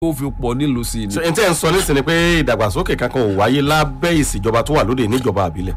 ó fi pọ̀ nílùú sí i ni. ṣe n tẹ́ ń sọ nísìnyí ni pé ìdàgbàsókè kankan ò wáyé lábẹ́ ìṣèjọba tó wà lóde níjọba àbílẹ̀.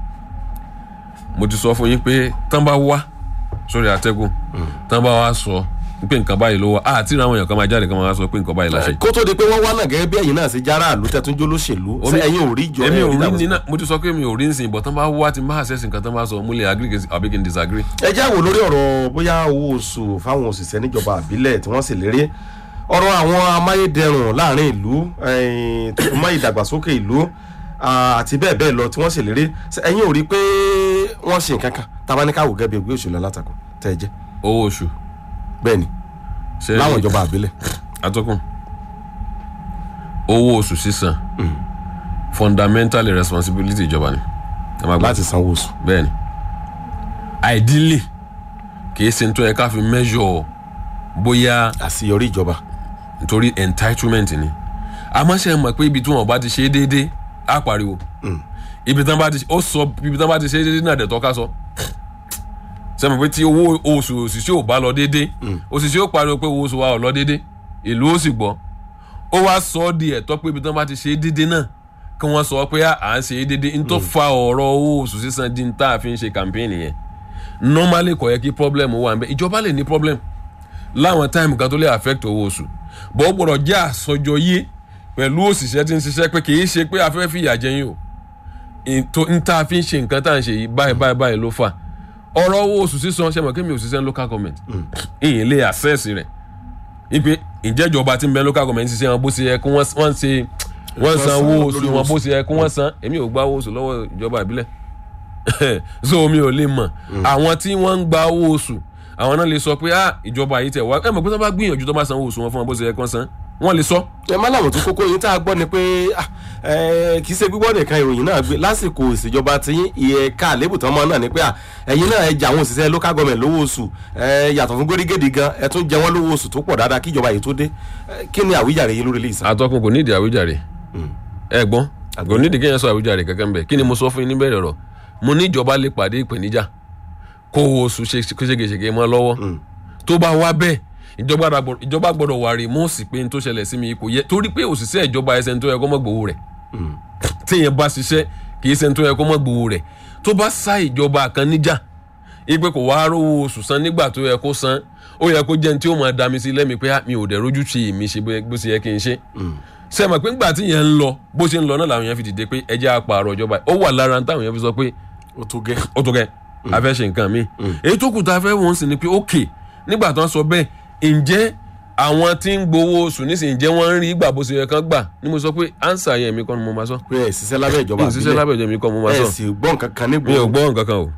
mo ti sọ fún yín pé tán bá wá sórí àtẹ́gùn tán bá wá sọ pé nǹkan báyìí ló wà á àti ìrànwọ́ èèyàn kan máa jáde kan máa sọ pé nǹkan báyìí la ṣe. kó tó di pé wọ́n wá náà gẹ́gẹ́ bí ẹ̀yin náà ṣe jára àlù tẹ́tún jó lóṣèlú ṣé ẹ̀yin ò rí ìjọ èmi ò rí ìdàgbàsókè? nínà mo ti sọ pé mi ò rí nsìn bọ̀ tán bá wá ti máa ṣẹ̀sìn kan tán bá sọ mo lè agree kí n- àbí kí n disagree. ẹ já wò lórí ọ̀rọ̀ bóyá owó oṣù fáwọn òṣìṣẹ́ níjọba àbílẹ̀ tí wọ́n sì lérí ọ̀rọ̀ àwọn amáyédẹrùn láàrin ìlú eh, tó fi mọ́ ìdàgbàsókè ìlú ah, àti bẹ́ẹ̀ bẹ́ẹ̀ lọ tí wọ́n sì lérí Ṣé ẹ̀yin ò rí pé wọ́n ṣe nǹkan kan tábà ní káwọ́ gẹ́gẹ́ bí ẹgbẹ́ òṣèlú alátakò tẹ́ ẹ jẹ́ owó oṣù bẹ́ẹ̀ ni ṣe láwọn ìjọba àbílẹ̀ atọ́kùn owó oṣù sísan fundamentally responsibility ìjọba ni ẹ máa gbọ́ láti sanwó oṣù. bẹ́ẹ̀ ni ideally kìí ṣe nítorí ká fi measure bóyá àṣeyọrí ìjọba nítorí entitlement ni àmọ́ ṣe mọ̀ pé ibi tí wọn bá ti ṣe é déédéé á pariwo ibi tí wọn bá ti ó sọ ibi tí wọn bá ti ṣe é déédéé náà dẹ̀ tọ́ka sọ ṣe mọ̀ pé tí owó oṣù òṣìṣẹ́ ò bá lọ déédéé òṣìṣẹ́ ó pariwo pé owó oṣù wa ò lọ déédéé ìlú ó sì gbọ́ ó wá sọ ọ́ di ẹ̀tọ́ pé ibi tí wọn bá ti ṣe é déédéé náà kí wọ́n sọ pé à ń ṣe é déédéé n tó fa ọ̀rọ̀ owó oṣù sísan di n tá a fi ń ṣe campaign yẹn normally kò yẹ kí problem wà ń bẹ ìjọba lè ní problem láwọn táìmù kan tó lè affect owó oṣù bọ́ ó gbọ́dọ̀ jẹ́ àsọjọ yé pẹ̀lú òṣìṣẹ́ tí ń ṣiṣẹ́ pé kì í ṣe pé afẹ́ fìyà jẹ yín o ètò ń tá a fi ń ṣe nǹkan tá à ń ṣe yìí báyìí báyìí báyìí ló fà ọ̀rọ̀ owó oṣù sísan ṣe mọ̀ kí mi ò ṣiṣẹ́ ní local government ìyìn lè access rẹ̀ ipe ìjẹ́jọba tí ń bẹ local government ṣiṣẹ́ wọn bó ṣe yẹ kí wọ́n wọ́n ṣe wọ́n san owó oṣù wọn bó ṣe yẹ kí wọ́n san èmi ò gba owó oṣù lọ́wọ́ ìjọba ìbílẹ̀ so mi ò lè mọ̀ àwọn tí wọ́n ń gba owó oṣù àwọn náà lè sọ pé ah ìjọba yìí tẹ̀ wá ẹ mọ̀ pé tó bá gbìyànjú tó bá san owó oṣù wọn fún wọn bó ṣe yẹ kí wọ́n san wọ́n lè sọ. ẹ má làwọn tó kókó yín tá a gbọ́ ni pé ah, eh, kì í ṣe gbígbọ́ nìkan ìròyìn náà gbé lásìkò ìṣèjọba tí ẹ̀ka àlébù tán mọ́ náà ni pé ah, ẹ̀yin náà ẹ jẹ àwọn òṣìṣẹ́ local government lówó oṣù eh, yàtọ̀ fún gbórígèdè gan ẹ tún jẹ wọ́n lówó oṣù tó pọ̀ dáadáa kí ìjọba yìí tó dé Eh, kí ni àwíjàre yín lórí ilé ìsàn. àtọkùn kò nídìí àwíjàre ẹ gbọ́n kò nídìí kéèyàn sọ àwíjàre kankan bẹ́ẹ̀ kí ni mo sọ fún yín níbẹ̀rẹ̀ ọ̀rọ̀ mo ní ìjọba lè pàdé ìpèníjà kó owó oṣù ṣe ṣégeṣége mọ́ lọ́wọ́ tó bá wá bẹ́ẹ̀ ìjọba gbọ́dọ̀- ìjọba gbọ́dọ̀ wà rèmọ́ọ̀sì pé n tó ṣẹlẹ̀ sí mi kò yẹ torí pé òṣìṣẹ́ ìjọba ẹsẹ̀ tó yẹ kó mọ́ gbowó rẹ̀ téèyàn bá ṣiṣẹ́ kì í ṣe n tó yẹ kó mọ́ gbowó rẹ̀ tó bá sá ìjọba kan níjà ipe kò wá rówó oṣù san nígbà tó yẹ kó san ó yẹ kó jẹ́ ní tí ó máa dá mi sí lẹ́mi pé ah, mi ò dẹ̀ rójú ṣe èmi ṣe bó ṣe yẹ kí n ṣe ṣe mọ̀ pé ńgbà tí yẹn ń lọ bó ṣe ń lọ náà làwọn yẹn fi dìde pé ẹ jẹ́ àpààrọ̀ ìjọba ó wà lára táwọn yẹn fi sọ pé ó tó gẹ́. ó tó kẹ́ a fẹ́ ṣe nǹkan mi èyí tó kù tá a fẹ́ wọ́n sì ni pé ókè nígbà tó ń sọ bẹ́ẹ̀ ǹjẹ́ àwọn tí ń gbowó oṣù nísìnyí ǹjẹ́ wọ́n ń rí gbà bó ṣe yẹ kán gbà ni mo sọ pé ánsà yẹn mi kọ́ ni mo máa sọ pé ẹ ṣiṣẹ́ lábẹ́ ìjọba mi ò ṣiṣẹ́ lábẹ́ ìjọ mi kọ́ mo máa ẹ sọ sì gbọ́ nǹkan kan nígbò mi ò gbọ́ nǹkan kan o.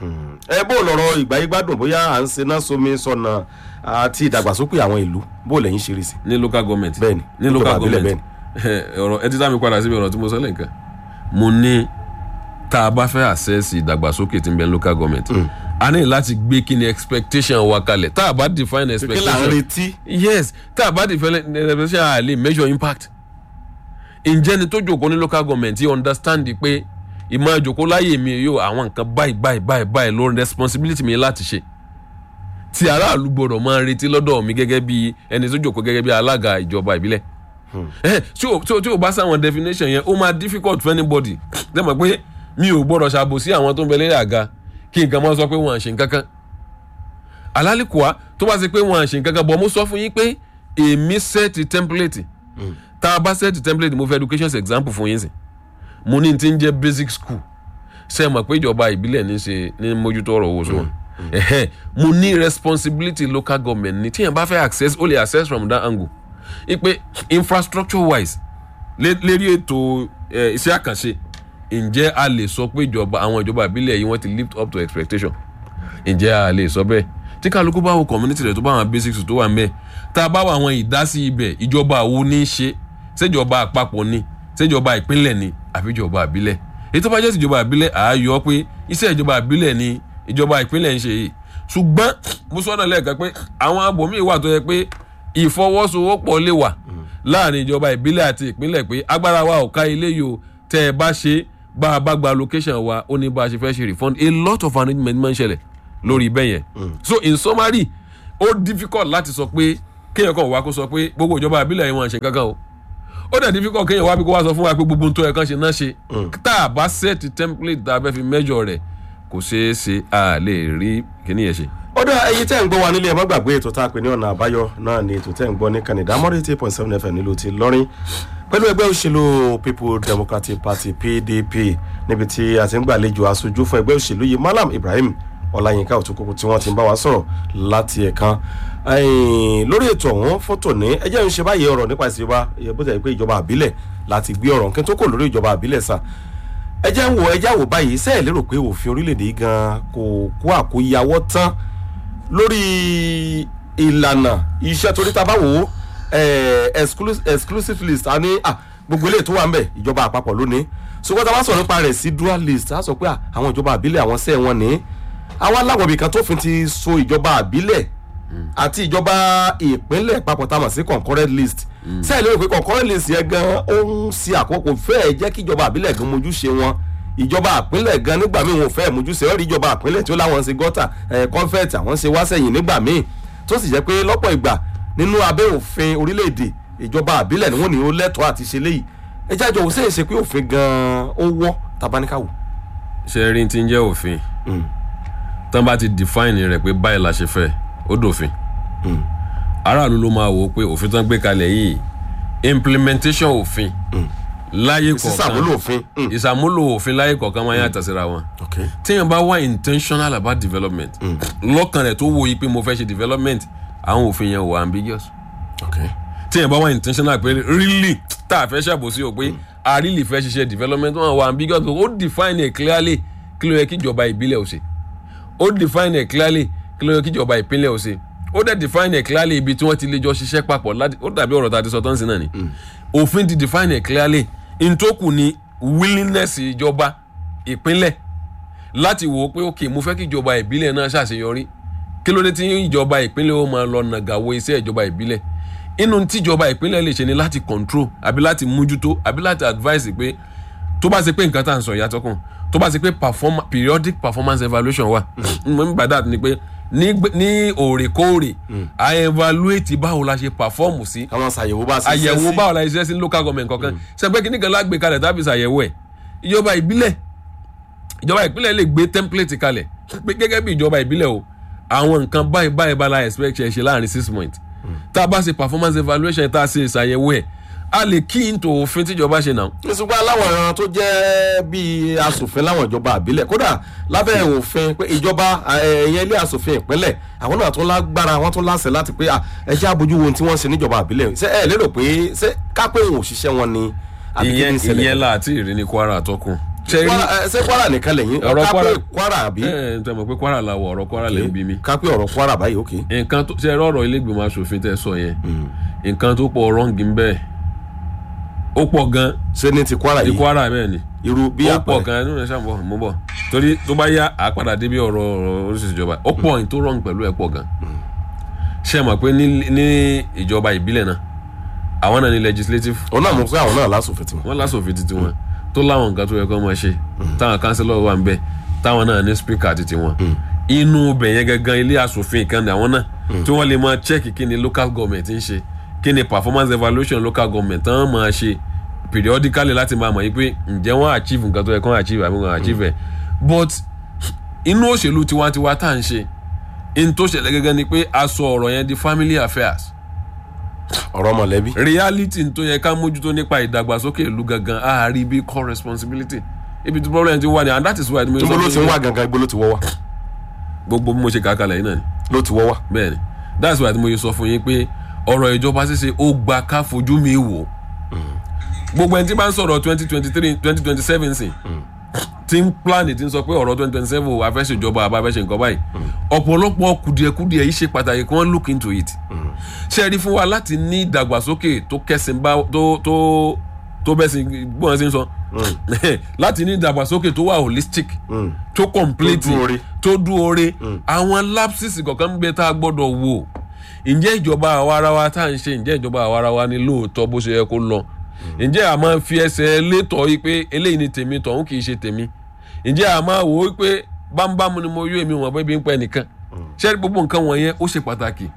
ẹ bó lọ́rọ̀ ìgbà yìí gbádùn bóyá à ń ṣe náà sómi sọ̀nà àti ìdàgbàsókè àwọn ìlú bó lẹ́yìn ṣe rí sí. ní local government Bẹ́ẹ̀ni, ní ìjọba local àbílẹ̀ government ọ̀rọ̀ ẹ ti dá mi padà síbi ọ̀rọ̀ tí mo sọ lẹ́ǹkan mo ní tá a bá fẹ́ access ìdàgbàsókè tí ń bẹ ní local government a ní láti gbé kí ni expectation wa kalẹ̀ tá a bá define kí là ń expectation retí. yes tá a bá define expectation a lè measure impact ǹjẹ́ ni tó jòkó ní local government yìí understand pé ìmọ̀ ìjòkó láyè mi yóò àwọn nǹkan báyìí báyìí báyìí báyìí lórí responsibility mi láti ṣe tí aráàlú gbọdọ̀ máa retí lọ́dọ̀ mi gẹ́gẹ́ bí ẹni tó jòkó gẹ́gẹ́ bí alága ìjọba ìbílẹ̀ ẹ tí o tí o tí o bá sáwọn definition yẹn ó máa difficult for anybody dẹ́ mọ̀ pé mi ò gbọ́dọ̀ ṣàbòsí àwọn tó ń bẹ lórí àga kí nǹkan máa sọ pé wọ́n à ń ṣe nǹkan kan alálìkùá tó bá ṣe pé wọ́n à ń ṣe nǹkan kan bọ̀ mo sọ fún yín pé èmi set template tá a bá set template mo fẹ́ education example fún yín sìn mo ní ti ń jẹ́ basic school ṣe mọ̀ pé ìjọba ìbílẹ̀ ní ṣe ní mójútó ọ̀rọ̀ owó sọ ẹ̀hẹ́ mo ní responsibility local government ní tíyẹn bá fẹ́ access ó lè access from that angle ipe infrastructure wise lé- lérí ètò eh, iṣẹ́ àkànṣe ǹjẹ́ a lè sọ pé ìjọba àwọn ìjọba ìbílẹ̀ yìí wọ́n ti lift up to expectation ǹjẹ́ a lè sọ bẹ́ẹ̀ tí kálukú bá wo community rẹ̀ tó bá àwọn basics tó wà ń bẹ́ẹ̀ tá a bá wọ àwọn ìdásí ibẹ̀ ìjọba wo ní í ṣe ṣèjọba àpapọ̀ ni ṣèjọba ìpínlẹ̀ ni àbí ìjọba ìbílẹ̀ èyí tó bá jẹ́ ìjọba ìbílẹ̀ àáyọ pé iṣẹ́ ìjọba ìbílẹ̀ ni ìjọba ìpínlẹ̀ ń ṣe yìí ṣùgbọ́n mo sọ́nà lẹ́ẹ̀kan pé àwọn abòmíì wà tó yẹ pé ìfọwọ́sowọ́pọ̀ lè wà láàrin ìjọba ìbílẹ̀ àti ìpínlẹ̀ pé agbára wa ò ká ilé yìí o tẹ́ ẹ bá ṣe bá a bá gba location wa ó ní bá a ṣe fẹ́ ṣe refund a lot of arrangement máa ń ṣẹlẹ̀ lórí ibẹ̀ yẹn so in summary ó difficult láti sọ pé kéèyàn kàn wá kó sọ pé gbogbo ìjọba àbílẹ̀ yìí wọn ṣe kankan o ó dẹ̀ difficult kéèyàn wá bí kó wá sọ fún wa pé gbogbo ohun tó yẹ kán ṣe náà ṣe tá a bá set template tá a fẹ́ fi measure rẹ̀ kò ṣeé ṣe a lè rí kíní yẹn ṣe. ó dá ẹyin tẹ́ ń gbọ́ wa nílé ẹ má gbàgbé ètò tá a pè ní ọ̀nà àbáyọ náà ni ètò tẹ́ ń gbọ́ ní Canada mọ́rí eight point seven fm nílùú ti lọ́rin pẹ̀lú ẹgbẹ́ òṣèlú People Democratic Party PDP níbi tí a ti ń gbàlejò aṣojú fún ẹgbẹ́ òṣèlú yìí Malam Ibrahim Ọláyínká Òtúnkùnkùn tí wọ́n ti ń bá wa sọ̀rọ̀ láti ẹ̀kan lórí ètò ọ̀hún fọ́tò ní ẹjẹ́ ń ṣe báyìí ọ̀rọ̀ nípa ìṣèjọba bó ti yẹ pé ìjọba àbílẹ̀ láti gbé ọ̀rọ̀ kí n tó kò lórí ìjọba àbílẹ̀ sà ẹjẹ́ ń wo ẹjẹ́ àwò báyìí sẹ́ẹ̀ lérò pé òfin orílẹ̀-èdè yìí gan kò kó àkóyawọ́ tán lórí ìlànà iṣẹ́ torí ta bá wò ó exclusive list a ní gbogbo eléyìí tó wà ń bẹ̀ ìjọba àpapọ̀ lónìí ṣùgbọ́n tá a bá sọ̀rọ̀ nípa rẹ̀ sí dual list a sọ pé àwọn ìjọba àbílẹ̀ àwọn sẹ́ẹ̀ wọn ní àwọn aláwọ̀ ibìkan tó fi ti so ìjọba àbílẹ̀ àti ìjọba ìpínlẹ̀ papọ̀ tá a mọ̀ sí concurrent list sẹ́ẹ̀ lérò pé concurrent list yẹn gan ó ń ṣe àkókò fẹ́ẹ̀ jẹ́ kí ìjọba àbílẹ̀ gan mojúṣe wọn ìjọba àpínlẹ̀ gan nígbà míì wọn ò fẹ́ mojúṣe ó rí ìjọba àpínlẹ̀ tí ó láwọn ṣe gọ́tà kọ́ńfẹ́ẹ̀tì àwọn ṣe wá sẹ́yìn nígbà míì tó sì jẹ́ pé lọ́pọ̀ ìgbà nínú abẹ́ òfin orílẹ̀-èdè ìjọba àbílẹ̀ ni wọ́n ní ó lẹ́tọ̀ọ́ àti ṣe léyìí ẹ jájọ òun ṣe é ṣe pé òfin gan-an ó wọ́ tabaníkàwò. ṣe rí ti ń jẹ́ òfin tán bá ti define rẹ̀ pé báyìí la ṣe fẹ́ ó dòfin aráàlú ló máa wò ó pé òfin tán gbé kalẹ̀ yìí implementation òfin láyé kọ̀ọ̀kan sísàmúlò òfin. ìsàmúlò òfin láyé kọ̀ọ̀kan máa yàtọ̀ síra wọn téèyàn bá wá intentional about development lọ́kàn rẹ̀ tó wo yìí pé mo fẹ́ ṣe development àwọn òfin yẹn wà ambiguous téèyàn bá wá intentional pé really tá a fẹ́ ṣàbòsí o pé a really fẹ́ ṣiṣẹ́ development wọn wà ambiguous ó define it clearly kí ló yẹ kí ìjọba ìbílẹ̀ ò ṣe ó define it clearly kí ló yẹ kí ìjọba ìpínlẹ̀ ò ṣe ó dẹ̀ define it clearly ibi tí wọ́n ti lè jọ ṣiṣẹ́ papọ̀ ó dàbí ọ̀rọ̀ tá a ti sọ tán sí náà ni òfin ti define it clearly ntòkù ni willingness ìjọba ìpínlẹ̀ láti wò ó pé ok mo fẹ́ kí ìjọba ìbílẹ̀ náà ṣàṣeyọrí kí ló dé tí ìjọba ìpínlẹ̀ ó máa lọ nàgàwó iṣẹ́ ìjọba ìbílẹ̀ inú tíjọba ìpínlẹ̀ lè ṣe ni láti control àbí láti mójútó àbí láti advise pé tó bá ṣe pé nǹkan tá à ń sọ ìyàtọ̀ kan tó bá ṣe pé periodic performance evaluation wà mo ń gbàdá ni pé ní òrèkóòrè a evaluate báwo la ṣe perform sí àwọn ṣàyẹ̀wò bá ṣe àyẹ̀wò báwo la ṣe sí local government kankan ṣẹgbẹ́ kìíní kan lágbè kalẹ̀ tàbí ṣàyẹ̀wò ẹ̀ ìjọba ìbílẹ̀ ìjọba ìpínlẹ̀ lè gbé template kalẹ̀ pé gẹ́gẹ́ bí ìjọba ìbílẹ̀ o àwọn nǹkan báyìí báyìí bá la expect ṣe ṣe láàrin six months tá a bá ṣe performance evaluation tá a ṣe ṣàyẹ̀wò ẹ̀ a lè kí n tó òfin tíjọba ṣe náà. ìsìnkú aláwọ̀ ẹran tó jẹ́ bíi asòfin láwọn ìjọba àbílẹ̀ kódà lábẹ́ òfin pé ìjọba ẹ̀yẹn ilé asòfin ìpínlẹ̀ àwọn náà tún lágbára wọn tún láṣẹ láti pé ẹ jẹ́ àbójú wo tí wọ́n ṣe níjọba àbílẹ̀ ṣé ẹ lérò pé ṣé kápẹ́ òun òṣìṣẹ́ wọn ni. ìyẹn ìyẹn láti ìrìn ní Kwara àtọkùn. ṣé Kwara nìkan lẹ́yìn ọ̀rọ̀ Kwara Kwara àbí. ẹ ẹ tẹ mọ̀ pé Kwara la wọ ọ̀rọ̀ Kwara lẹ ń bí mi. kápẹ́ ọ̀rọ̀ Kwara báyìí ok. nǹkan tó ṣe ọ̀rọ̀ ilé ìgbìmọ̀ asòfin tẹ sọ yẹn nǹkan tó pọ̀ rọ́ǹgì ń bẹ́ẹ̀ ó pọ̀ gan. ṣé ní ti Kwara yìí ní Kwara bẹ́ẹ̀ ni irú bí ó pọ̀ gan nínú ẹ̀ṣẹ̀ àbọ̀ mo bọ̀ torí tó bá yá àpàdà débi ọ̀rọ̀ ọ̀rọ̀ oríṣiríṣi ìjọba ó pọ̀ ní tó rọrùn pẹ̀lú ẹ̀ pọ̀ gan. ṣé ẹ mọ̀ pé ní ìjọba ìbílẹ̀ náà àwọn náà ní legislative. òun náà mọ̀ pé àwọn náà lásòfin tiwọn. wọ́n lásòfin ti tiwọn tó láwọn nǹkan tó yẹ kó máa ṣe táwọn councillor wà ń bẹ táwọn náà ní speaker ti tiwọn inú bẹ̀yẹn gangan ilé asòfin kan ní àwọn náà tí wọ́n lè máa check kí ni local government ń ṣe kí ni performance evaluation local government tán máa ṣe periodically láti máa mọ̀ yí pé ǹjẹ́ wọ́n achieve nǹkan tó yẹ kán achieve àbí wọ́n achieve ẹ̀ but inú òṣèlú tiwantiwa tá à ń ṣe in tó ṣẹlẹ̀ gẹ́gẹ́ ni pé a sọ ọ̀rọ̀ yẹn di family affairs ọ̀rọ̀ mọ̀lẹ́bí. reality tó yẹ ká mójútó nípa ìdàgbàsókè ìlú gangan a rí bí core responsibility ibi tí problem ti wà ní and that is why. níbo ló ti ń wá gangan ibo ló ti wọ́ wá. gbogbo bí mo ṣe kà á kalẹ̀ yìí náà ni. ló ti wọ́ wá. bẹ́ẹ̀ni that's why mo yẹ sọ fún yín pé ọ̀rọ̀ ìjọba ṣíṣe ó gba ká fojú mi wò gbogbo ẹni tí bá ń sọ̀rọ̀ twenty twenty three twenty twenty seven sìn tí ń plan tí ń sọ pé ọ̀rọ̀ twenty twenty seven wà fẹ́ ṣèjọba àbá fẹ́ ṣe nǹkan báyìí ọ̀pọ̀lọpọ̀ kùdìẹ̀kùdìẹ̀ yìí ṣe pàtàkì kí wọ́n look into it ṣe rí fún wa láti ní ìdàgbàsókè tó kẹsìn bá tó tó tó bẹ́ẹ̀ sì gbọ́n sí ń sọ láti ní ìdàgbàsókè tó wà holistic tó complete tó dúore àwọn lapses kọ̀ọ̀kan ń gbé tá a gbọ́dọ̀ wò ǹjẹ́ ìjọba àwarawa tá à ń ṣe ǹjẹ́ ìjọba àwarawa ni lóòótọ́ bó ṣe yẹ kó lọ ǹjẹ́ a máa fi ẹsẹ̀ létọ́ yìí pé eléyìí ni tèmi tọ̀hún kì í ṣe tèmi ǹjẹ́ a máa wò ó pé bámbámu ni mo yó èmi wọn bẹ́ẹ̀ bí ń pẹ́ nìkan ṣé gbogbo nǹkan wọ̀nyẹn ó ṣe pàtàkì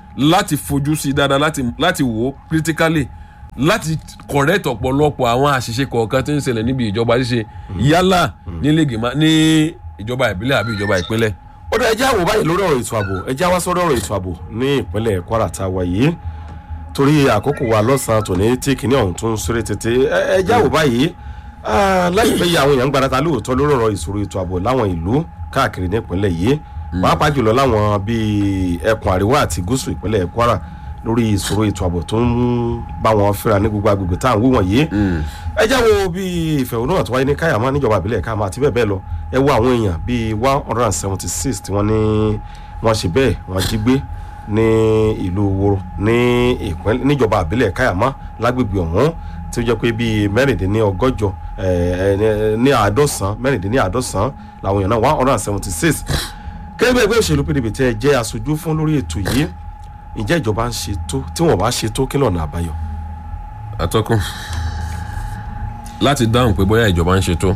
láti fojú sí dáadáa láti láti wò ó critically láti correct ọ̀pọ̀lọpọ̀ àwọn àṣìṣe kọ̀ọ̀kan tí ń ṣẹlẹ̀ níbi ìjọba ṣíṣe yálà nílé ìgbìmọ̀ ní ìjọba ìbílẹ̀ àbí ìjọba ìpínlẹ̀. ó dá ẹjẹ́ àwò báyìí lórí ọ̀rọ̀ ètò ààbò ẹjẹ́ wá sọ́dọ̀ ọ̀rọ̀ ètò ààbò ní ìpínlẹ̀ kwara tá a wà yìí torí àkókò wa lọ́sàn-án tòní tí kìíní ọ̀hún tún sórí tètè ẹ- ẹjẹ́ àwò báyìí ah, láìpẹ́ yìí àwọn èèyàn ń gbarata lóòótọ́ lórí ọ̀rọ̀ ìṣòro ètò ààbò láwọn ìlú káàkiri ní ìpínlẹ̀ yìí pàápàá jùlọ láwọn bíi ẹkùn àríwá àti gúúsù ìpínlẹ̀ kwara lórí ìṣòro ètò ààbò tó ń bá wọn fẹ́ra ní gbogbo agbègbè tá à ń wí wọ̀nyí ẹ já wo bí ìfẹ̀hónúhàn tó wáyé ní káyàmá níjọba ìbílẹ̀ káyàmá àti bẹ́ẹ̀ bẹ́ẹ̀ lọ ẹ wo àwọn èèyàn bíi one hundred and seventy six tí wọ́n ní wọ́n ṣe bẹ́ẹ̀ wọ́n jí gbé ní ìlú woro ní ìpínlẹ̀ níjọba ìbílẹ̀ káyàmá lágbègbè ọ̀hún tí ó jẹ́ pé bíi mẹ́rìndínlọ́gọ́jọ ẹ̀, ẹ̀, ní àádọ́sán mẹ́rìndínláàádọ́sán làwọn èèyàn náà one hundred and seventy six kẹ́lẹ́ bí ẹgbẹ́ òṣèlú pdp tẹ́ ẹ jẹ́ aṣojú fún lórí ètò yìí ǹjẹ́ ìjọba ń ṣe tó tí wọ́n bá ṣe tó kí lọ́nà àbáyọ. atọ́kùn láti dáhùn pé bóyá ìjọba ń ṣètò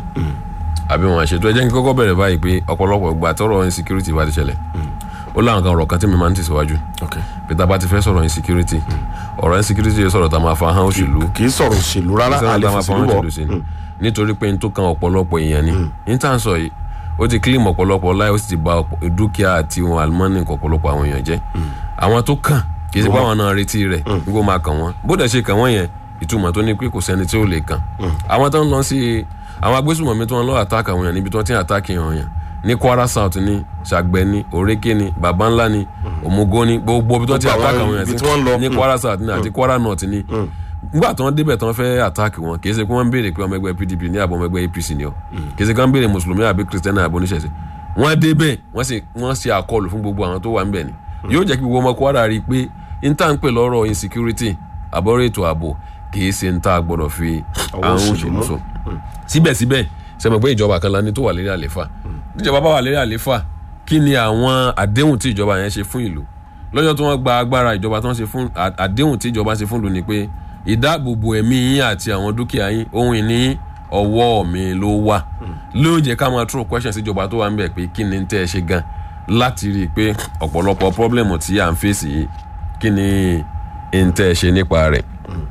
àbí wọn ṣètò ẹ jẹ́ kí n kọ́kọ́ bẹ̀rẹ̀ báyìí pé ọ̀pọ̀lọpọ̀ ìgbà tọrọ insecurity bá ti ṣẹlẹ̀ ó láwọn kan ọ̀rọ̀ kan tí mi máa ń tẹ̀síwájú Okay. peter bá ti fẹ́ sọ̀rọ̀ insecurity ọ̀rọ̀ insecurity yẹn sọ̀rọ̀ tá a máa fa hàn òṣèlú kì í sọ̀rọ̀ òṣèlú rárá sọ̀rọ̀ àlè tá a máa fa hàn fòṣèlú òṣèlú sí wọ̀ ni nítorí pé n tó kan ọ̀pọ̀lọpọ̀ èèyàn ni ní tá à ń sọ yìí ó ti kílìmù ọ̀pọ̀lọpọ̀ láì ó sì ti ba ọ̀pọ̀- dúkìá àti ohun àlùmọ́nì ọ̀pọ̀lọpọ̀ àwọn èèyàn jẹ́ àwọn tó kàn kì í ṣe pé àwọn náà retí rẹ̀ nígbà ó máa kàn wọ́n bó dẹ̀ ṣe kàn wọ́n yẹn ìtumọ̀ tó ní pé kò sẹ́ni tí ó lè kàn àwọn tó ń lọ sí àwọn agbésùmọ̀mí tó ń lọ àtàkì àwọn èèyàn níbi tó ti ń àtàkì àwọn èèyàn ní kwara south ní sàgbẹ́ ní òrékè ní baba ńlá ní òmùgọ̀ ní gbogbo ibi tó ti Gbogbo àwọn àtàkì àwọn èèyàn ibi tí wọ́n ń lọ. ní kwara south ní àti kwara north ní nígbà tí wọ́n débẹ̀ tí wọ́n fẹ́ àtàkì wọn kì í ṣe pé wọ́n ń béèrè pé ọmọ ẹgbẹ́ pdp ní àbọ̀ ọmọ ẹgbẹ́ apc ni ọ kì í ṣe pé wọ́n ń béèrè mùsùlùmí àbí kristiani àbí oníṣẹ̀ṣe wọ́n débẹ̀ wọ́n sì wọ́n ṣe àkọlù fún gbogbo àwọn tó wà ńbẹ̀ ni yóò jẹ́ kí gbogbo ọmọ kwara rí i pé n tá ń pè lọ́rọ̀ insecurity àbọ̀rọ̀ ètò ààbò kì í ṣe n tá a gbọ́dọ̀ fi Àwọn àwọn òṣèlú òṣèlú mú. sọ síbẹ̀síbẹ̀ ṣe mọ̀ pé ìjọba kan la ní tó wà lérí àléfà níjọba bá wà lérí àléfà kí ni àwọn àdéhùn tí ìjọba yẹn ṣe fún ìlú lọ́jọ́ tí wọ́n gba agbára ìjọba tí wọ́n ṣe fún à- àdéhùn tí ìjọba ṣe fún ìlú ni pé ìdáàbòbò ẹ̀mí yín àti àwọn dúkìá yín ohun ìní yín, ọwọ́ mi ló wà ló jẹ́ ká máa throw question sí ìjọba tó wà ń bẹ̀ pé kí ni tẹ́ ẹ ṣe gan láti rí i pé ọ̀pọ̀lọpọ̀ problem tí à ń fèsì yìí kí ni n tẹ́ ẹ ṣe nípa rẹ̀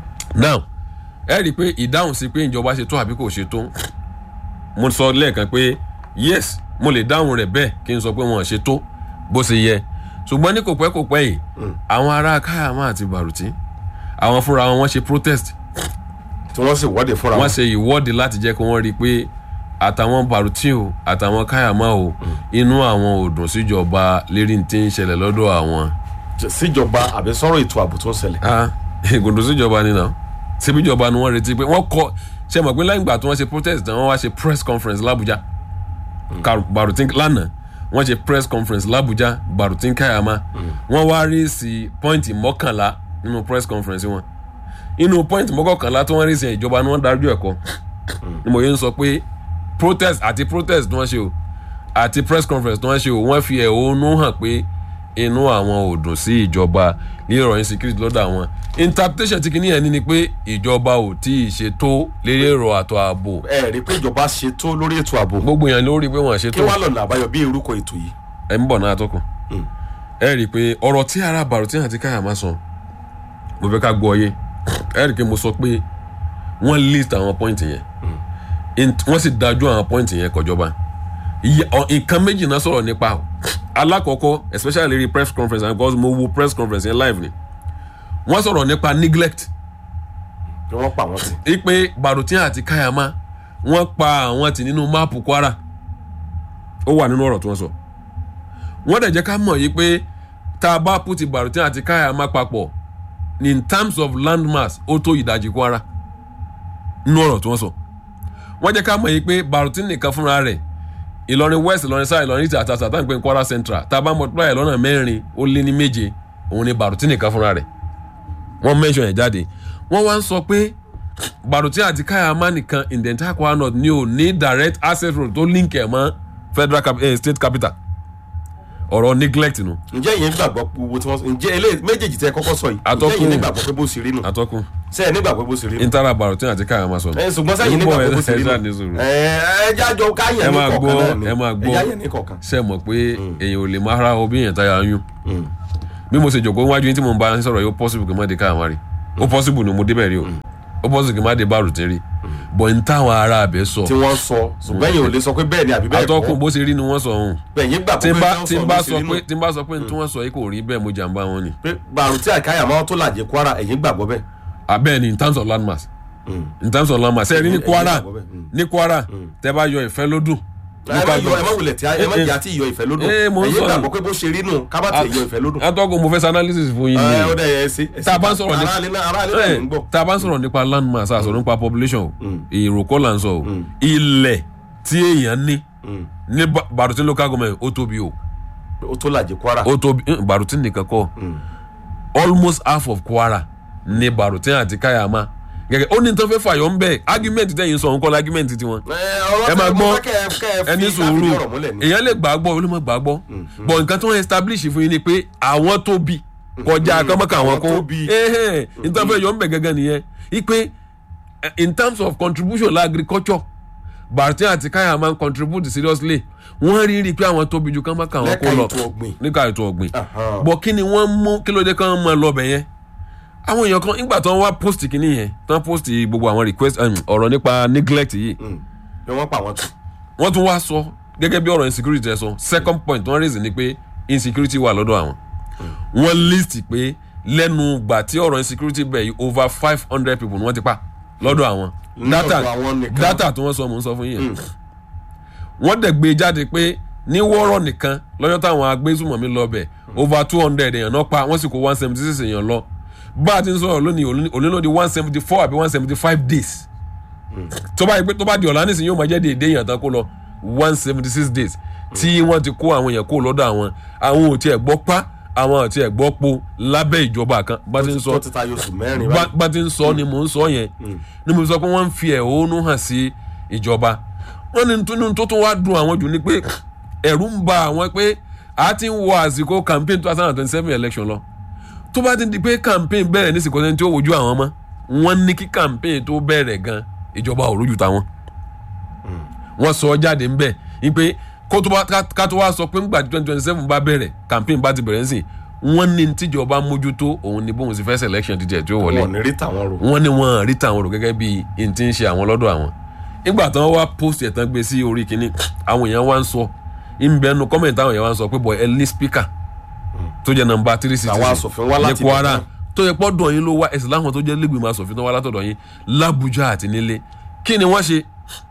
now ẹ rí i pé ìdáhùn sí pé ìjọba ṣe tó àbí kò ṣe tó mo sọ lẹ́ẹ̀kan pé yes mo lè dáhùn rẹ̀ bẹ́ẹ̀ kí n sọ pé wọn ò ṣe tó bó ṣe yẹ ṣùgbọ́n ní kò pẹ́ kò pẹ́ yìí àwọn ará káyàmá àti bàrùtí àwọn fúnra wọn wọ́n ṣe protest tí wọ́n sì wọ́de fúnra wọ́n wọn. ṣe ìwọ́de láti jẹ́ kí wọ́n rí i pé àtàwọn bàrùtí o àtàwọn káyàmá o inú àwọn ò dùn síjọba lérí tí ń ṣẹlẹ̀ lọ́dọ̀ àwọn síjọba àbí sọ̀rọ̀ ètò ààbò tó ń ṣẹlẹ̀. ah ìgòdò síjọba ni náà síbíjọba ni wọ́n retí pé wọ́n kọ́ ṣe mọ̀ pé lẹ́yìn ìgbà tí wọ́n ṣe protest náà wọ́n wá ṣe press conference l'Abuja Ka- Barutin lánàá wọ́n ṣe press conference l'Abuja Barutin Kayama wọ́n wá rí sí pọ́ìntì mọ́kànlá nínú press conference wọn inú pọ́ìntì mọ́kànlá tí wọ́n rí sí ìjọba ni wọ́n dájú ẹ̀kọ́ ni mo yẹn ń sọ pé protest àti protest tí wọ́n ṣe o àti press conference tí wọ́n ṣe o wọ́n fi ẹ̀hónú hàn pé inú àwọn ò dùn sí ìjọba ní ọ̀rọ̀ insecurity lọ́dọ̀ àwọn interpretation ti kìíní yẹn ní ni pé ìjọba ò tí ì ṣe tó lérí èrò àtọ̀ ààbò ẹ rí i pé ìjọba ṣe tó lórí ètò ààbò. gbogbo yẹn lórí pé wọ́n ṣe kí tó wàá lọ́nà àbáyọ bí orúkọ ètò yìí. ẹ̀ ń bọ̀ náà tó kù ẹ rí i pé ọ̀rọ̀ tí ara Barutin àti Kayama sọ mo fẹ́ ká gbọ́ yé ẹ rí i pé mo sọ pé wọ́n list àwọn point yẹn In- wọ́n sì dájú àwọn point yẹn kọjọba Iye- ọ- nǹkan méjì náà sọ̀rọ̀ nípa o. alákọ̀ọ́kọ́ especially lérí press conference and because mo wo press conference yẹn live ni wọ́n sọ̀rọ̀ nípa neglect ni wọ́n pa wọ́n sí. ipe Barutin àti Kayama wọ́n pa àwọn tì nínú máàpù Kwara ó wà nínú ọ̀rọ̀ tí wọ́n sọ wọ́n dẹ̀ jẹ́ ká mọ̀ yìí pé tá a bá put Barutin àti Kayama papọ̀ in terms of landmass ó tó ìdajì Kwara nínú ọ̀rọ̀ tí wọ́n sọ wọ́n jẹ́ ká mọ̀ yìí pé Barutin nìkan fúnra rẹ̀ Ìlọrin west Ìlọrin south Ìlọrin east àti àtàtà ń pè ní Kwara central tá a bá multiply ẹ̀ lọ́nà mẹ́rin ó lé ní méje òun ni Barutin nìkan fúnra rẹ̀ wọ́n mention ẹ̀ jáde wọ́n wá ń sọ pé Barutin àti Kayama nìkan in the entire Kwara north ni ò ní direct access road tó link ẹ̀ mọ́ federal cap eh, state capital ọ̀rọ̀ neglect nu ǹjẹ́ ìyẹn gbàgbọ́ pé owó tí wọ́n ǹjẹ́ eléyìí méjèèjì tẹ́ ẹ kọ́kọ́ sọ yìí ǹjẹ́ Atọ́kùn. ìyẹn nígbàgbọ́ pé bó ṣe rí nù atọ́kùn ṣé ẹ nígbàgbọ́ pé bó ṣe rí nù intara Barutin àti Kayama sọ nù. ẹ ṣùgbọ́n sẹ́yìn Ń bọ̀, nígbàgbọ́ pé bó ṣe rí ẹ ṣáà ní nù sùúrù. ẹ ẹ jájọ káyẹ̀ ẹ ní máa kọ̀ọ̀kan gbọ́ náà ni ẹ máa ẹ gbọ́ jáyẹ̀ ní kọ̀ọ̀kan. ṣe mọ̀ pé èèyàn ò lè máa ra obì yẹn táyà yún bí mo ṣe jòkó wájú yín tí mo ń bá yín sọ̀rọ̀ yìí ó possible kí n má dé káyàmá rí ó possible ni mo débẹ̀ rí o ó possible kí n má dé bárù tí rí bọ̀ n táwọn ará abẹ sọ tí wọ́n sọ ṣùgbọ́n yìí ò lè sọ pé bẹ́ẹ̀ ni àbí bẹ́ẹ̀ atọ́kùn bó ṣe rí ni wọ́n sọ ọ̀hún bẹ́ẹ̀ yín gbà tí n pé bá wọ́n tí n bá bó ṣe sọ rí pé nù. tí n bá sọ pé tí wọ́n sọ yìí kò rí bẹ́ẹ̀ mo jàǹbá wọn ni pé bàrù tí àkáyà máa tó làjẹ kwara ẹ̀yìn gbàgbọ́ bẹ́ẹ̀. abẹ́ẹ̀ ni in terms of landmass Mm. in terms of landmass ẹ rí ní Ẹ̀yin Kwara gbàgbọ́ bẹ́ẹ̀. Mm. ní Kwara tẹ bá yọ ìfẹ́ lódùn ẹ má yọ ẹ má wulẹ̀ tí ẹ má jà tí ìyọ ìfẹ́ lódò Eh, mo ń ẹ̀yìn sọ gbàgbọ́ pé bó ṣe rí nù ká má tẹ̀ yọ ìfẹ́ lódò. atọ́kùn mo fẹ́ ṣe analysis fún yín ẹ ó ni dẹ̀ yẹ ẹ sí. ẹ sí. tá a bá ń sọ̀rọ̀ ní- aráàlú náà aráàlú náà ń gbọ́. tá a bá ń sọ̀rọ̀ nípa landmass a sọ̀rọ̀ nípa population o èrò kọ́ là ń sọ o ilẹ̀ tí èèyàn ní Mm. ní Ba- Barutin local government ó tóbi o ó tó làjẹ kwara. ó tóbi eh, Barutin nìkan kọ́ almost half of Kwara ní Barutin àti Kayama gẹ́gẹ́ ó ní tán fẹ́ fàyọ̀ ń bẹ̀ argument tẹ̀yìn sọ nǹkan argument tiwọn ẹ máa gbọ́ ẹni sùúrù èèyàn lè gbàgbọ́ ó lè má gbàgbọ́ but nǹkan tí wọ́n establish fún yín ni pé àwọn tóbi kọjá kọ́mọ́kà àwọn Àwọn kó tóbi. nǹkan fẹ́ yọ ń bẹ̀ gẹ́gẹ́ nìyẹn ipe eh, in terms of contribution la agriculture Barutin àti Kayama ń contribute seriously wọ́n rí rí i pé àwọn tóbi ju kọ́mọ́kà àwọn kó Lẹ́ka lọ ètò ọ̀gbìn. níka ètò ọ̀gbìn Aha. bọ̀ kí ni wọ́n mú kí ló dé kán mọ́ ẹ lọ́bẹ̀ yẹn àwọn èèyàn kan nígbà tí wọ́n wá post kìíní yẹn tí wọ́n post gbogbo àwọn request um, ọ̀rọ̀ nípa neglect yìí bí wọ́n pa àwọn tù. wọ́n tún wá sọ gẹ́gẹ́ bí ọ̀rọ̀ insecurity ẹ̀ sọ second point wọ́n raise ni pé insecurity wà lọ́dọ̀ àwọn wọ́n list pé lẹ́nu gbà tí ọ̀rọ̀ insecurity bẹ̀ yìí over five hundred people ni wọ́n ti pa lọ́dọ̀ àwọn data Lọ́dọ̀ àwọn nìkan. data tí wọ́n sọ mò ń sọ fún yín yẹn wọ́n dẹ̀ gbé jáde pé ní wọ́rọ̀ nìkan lọ́jọ́ táwọn agbésùmọ̀mí lọ bẹ̀ over two hundred èèyàn náà pa wọ́n sì kó one seventy six èèyàn lọ bá a ti ń sọ̀rọ̀ lónìí òní ló di one seventy four àbí one seventy five days tó bá yẹ pé tó bá di ọ̀la nísìnyí yóò máa jẹ́ déédéé èèyàn tán kó lọ one seventy six days tí wọ́n ti kó àwọn èèyàn kó lọ́dọ̀ àwọn àwọn ò tiẹ̀ gbọ́ pa àwọn ò tiẹ̀ gbọ́ po lábẹ́ ìjọba kan bá ti ń sọ tó ti ta yóò sùn mẹ́rin bá báyìí. bá ti ń sọ ni mò ń sọ yẹn ni mo sọ pé wọ́n ń fi ẹ̀hónú hàn sí ìjọba wọ́n ní tún tó tún wá dùn àwọn jù ni pé ẹ̀rù ń ba àwọn pé a ti ń wọ àsìkò campaign two thousand and twenty seven election lọ tó bá ti di pé campaign bẹ̀rẹ̀ ní sìkò sẹ́ni tí ó wojú àwọn mọ́ wọ́n ní kí campaign tó bẹ̀rẹ̀ gan ìjọba ò rójú táwọn wọ́n sọ jáde ń bẹ̀ ni pé kó tó bá ká- ká tó wá sọ pé ńgbà twenty twenty seven bá bẹ̀rẹ̀ campaign bá ti bẹ̀rẹ̀ ń sìn wọ́n ní tíjọba mójútó òun ni bóun sì fẹ́ selection ti jẹ́ tí ó wọlé wọn ò ní rí tàwọn rò. wọ́n ní wọ́n rí tàwọn rò gẹ́gẹ́ bí n ti ń ṣe àwọn lọ́dọ̀ àwọn nígbà tí wọ́n wá post ẹ̀ tán gbé sí orí kínní àwọn èèyàn wá ń sọ ìbẹ̀nu comment àwọn èèyàn wá ń sọ pé boy ẹ ní speaker tó jẹ́ nọ́mbà three sixty Làwọn aṣòfin wá láti ní Kwara ibẹ̀ náà. tó yẹ pọ́dọ̀ yín ló wá ẹ̀sìn láwọn tó jẹ́ lẹ́gbẹ̀mọ aṣòfin tó wá látọ̀dọ̀ yín l'Abuja àti nílé kí ni wọ́n ṣe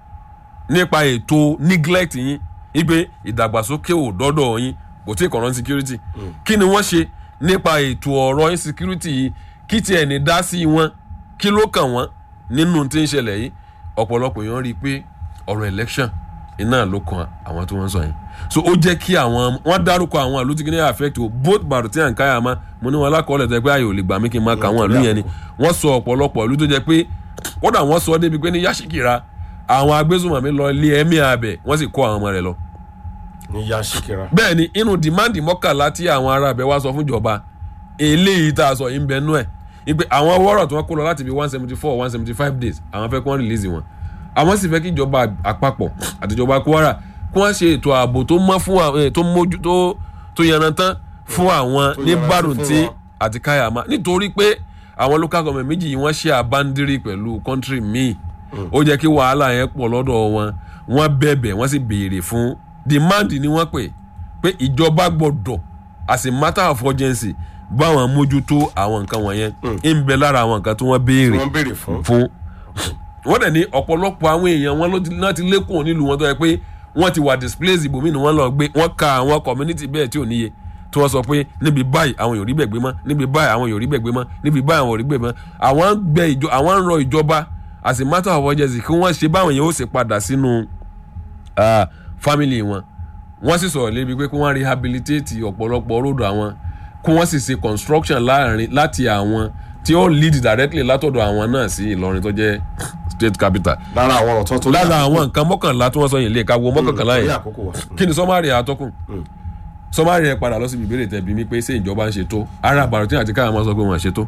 nípa ètò neglect yín wípé ìdàgbàsókè ò dọ́dọ̀ yín kò tí ì kọ̀rọ̀ insecurity kí ni wọ́n ṣe nípa ètò ọ̀rọ̀ insecurity yìí kí tiẹ̀ ní dá sí wọn kí ló kàn wọ́n nínú tí ń ṣẹlẹ̀ yìí ọ̀pọ̀lọpọ̀ èèyàn rí i pé ọ̀rọ̀ election iná ló kan àwọn tí wọ́n ń sọ yẹn so ó jẹ́ kí àwọn wọ́n dárúkọ àwọn ìlú tí kìíní affect o both Barutin and Kayama mo ní wọn alákọọ́lẹ̀ tó yẹ pé ààyè ò lè gbà mí kí n máa ka àwọn ìlú yẹn ni wọ́n sọ ọ̀pọ̀lọpọ̀ ìlú tó jẹ́ pé kódà wọ́n sọ débi pé ní Yashikira àwọn agbésùnmọ̀mí lọ ilé ẹ̀mí abẹ wọ́n sì kó àwọn ọmọ rẹ̀ lọ ní ya ṣìkìrà. bẹ́ẹ̀ ni inú dìmáàndì mọ́kànlá tí àwọn ará abẹ wá sọ fún ìjọba eléyìí tá a sọ yìí ń bẹ nú ẹ̀ ìpè àwọn wọ́rọ̀ tí wọ́n kó lọ láti bí one seventy four one seventy five days àwọn fẹ́ kí wọ́n release wọn àwọn sì fẹ́ kí ìjọba àpapọ̀ àtijọba Kwara kí wọ́n ṣe ètò ààbò tó mọ́ fún àwọn tó mójú tó tó yanrantán fún àwọn Tó ní yanrantí Barutin fún wọn. àti Kayama nítorí pé àwọn local government méjì yìí wọ́n ṣe àbándírí pẹ̀lú country míì ó jẹ́ kí wàhálà yẹn pọ̀ lọ́dọ̀ wọn wọ́n bẹ̀bẹ̀ wọ́n sì béèrè fún demand ni wọ́n pè pé ìjọba gbọ́dọ̀ as a matter of urgency báwọn mójútó àwọn nǹkan wọ̀nyẹn ń bẹ lára àwọn nǹkan tí wọ́n béèrè wọ́n béèrè fún. fún wọ́n dẹ̀ ní ọ̀pọ̀lọpọ̀ àwọn èèyàn wọn ló ti- náà ti lékùn nílùú wọn tó yẹ pé wọ́n ti wà displaced ibòmí ni wọ́n lọ gbé wọ́n ka àwọn community bẹ́ẹ̀ tí ò níye tí wọ́n sọ pé níbi báyìí àwọn yòó rí bẹ̀ gbé mọ́ níbi báyìí àwọn yòó rí bẹ̀ gbé mọ́ níbi báyìí àwọn ò rí bẹ̀ mọ́ àwọn ń gbẹ ìjọ àwọn ń rọ ìjọba as a matter of urgency kí wọ́n ṣe báwọn yẹn ó ṣe padà sínú ah, family wọn wọ́n sì sọ̀rọ̀ lébi pé kí wọ́n rehabilitate ọ̀pọ̀lọpọ̀ róòdù àwọn kí wọ́n sì ṣe construction láàrin láti àwọn tí ó lead directly látọ̀dọ̀ àwọn náà sí Ìlọrin tó jẹ́ state capital lára àwọn ọ̀rọ̀ tó tó. lára àwọn nǹkan mọ́kànlá tí wọ́n sọ yìí lè ka wo mọ́kànlá Torí yẹn àkókò wa. kí ni sọ́márì àtọ́kùn sọ́márì yẹn padà lọ síbi ìbéèrè tẹ̀bi mi pé ṣé ìjọba ń ṣe tó ara Barutin àti Kayama sọ pé wọ́n ṣe tó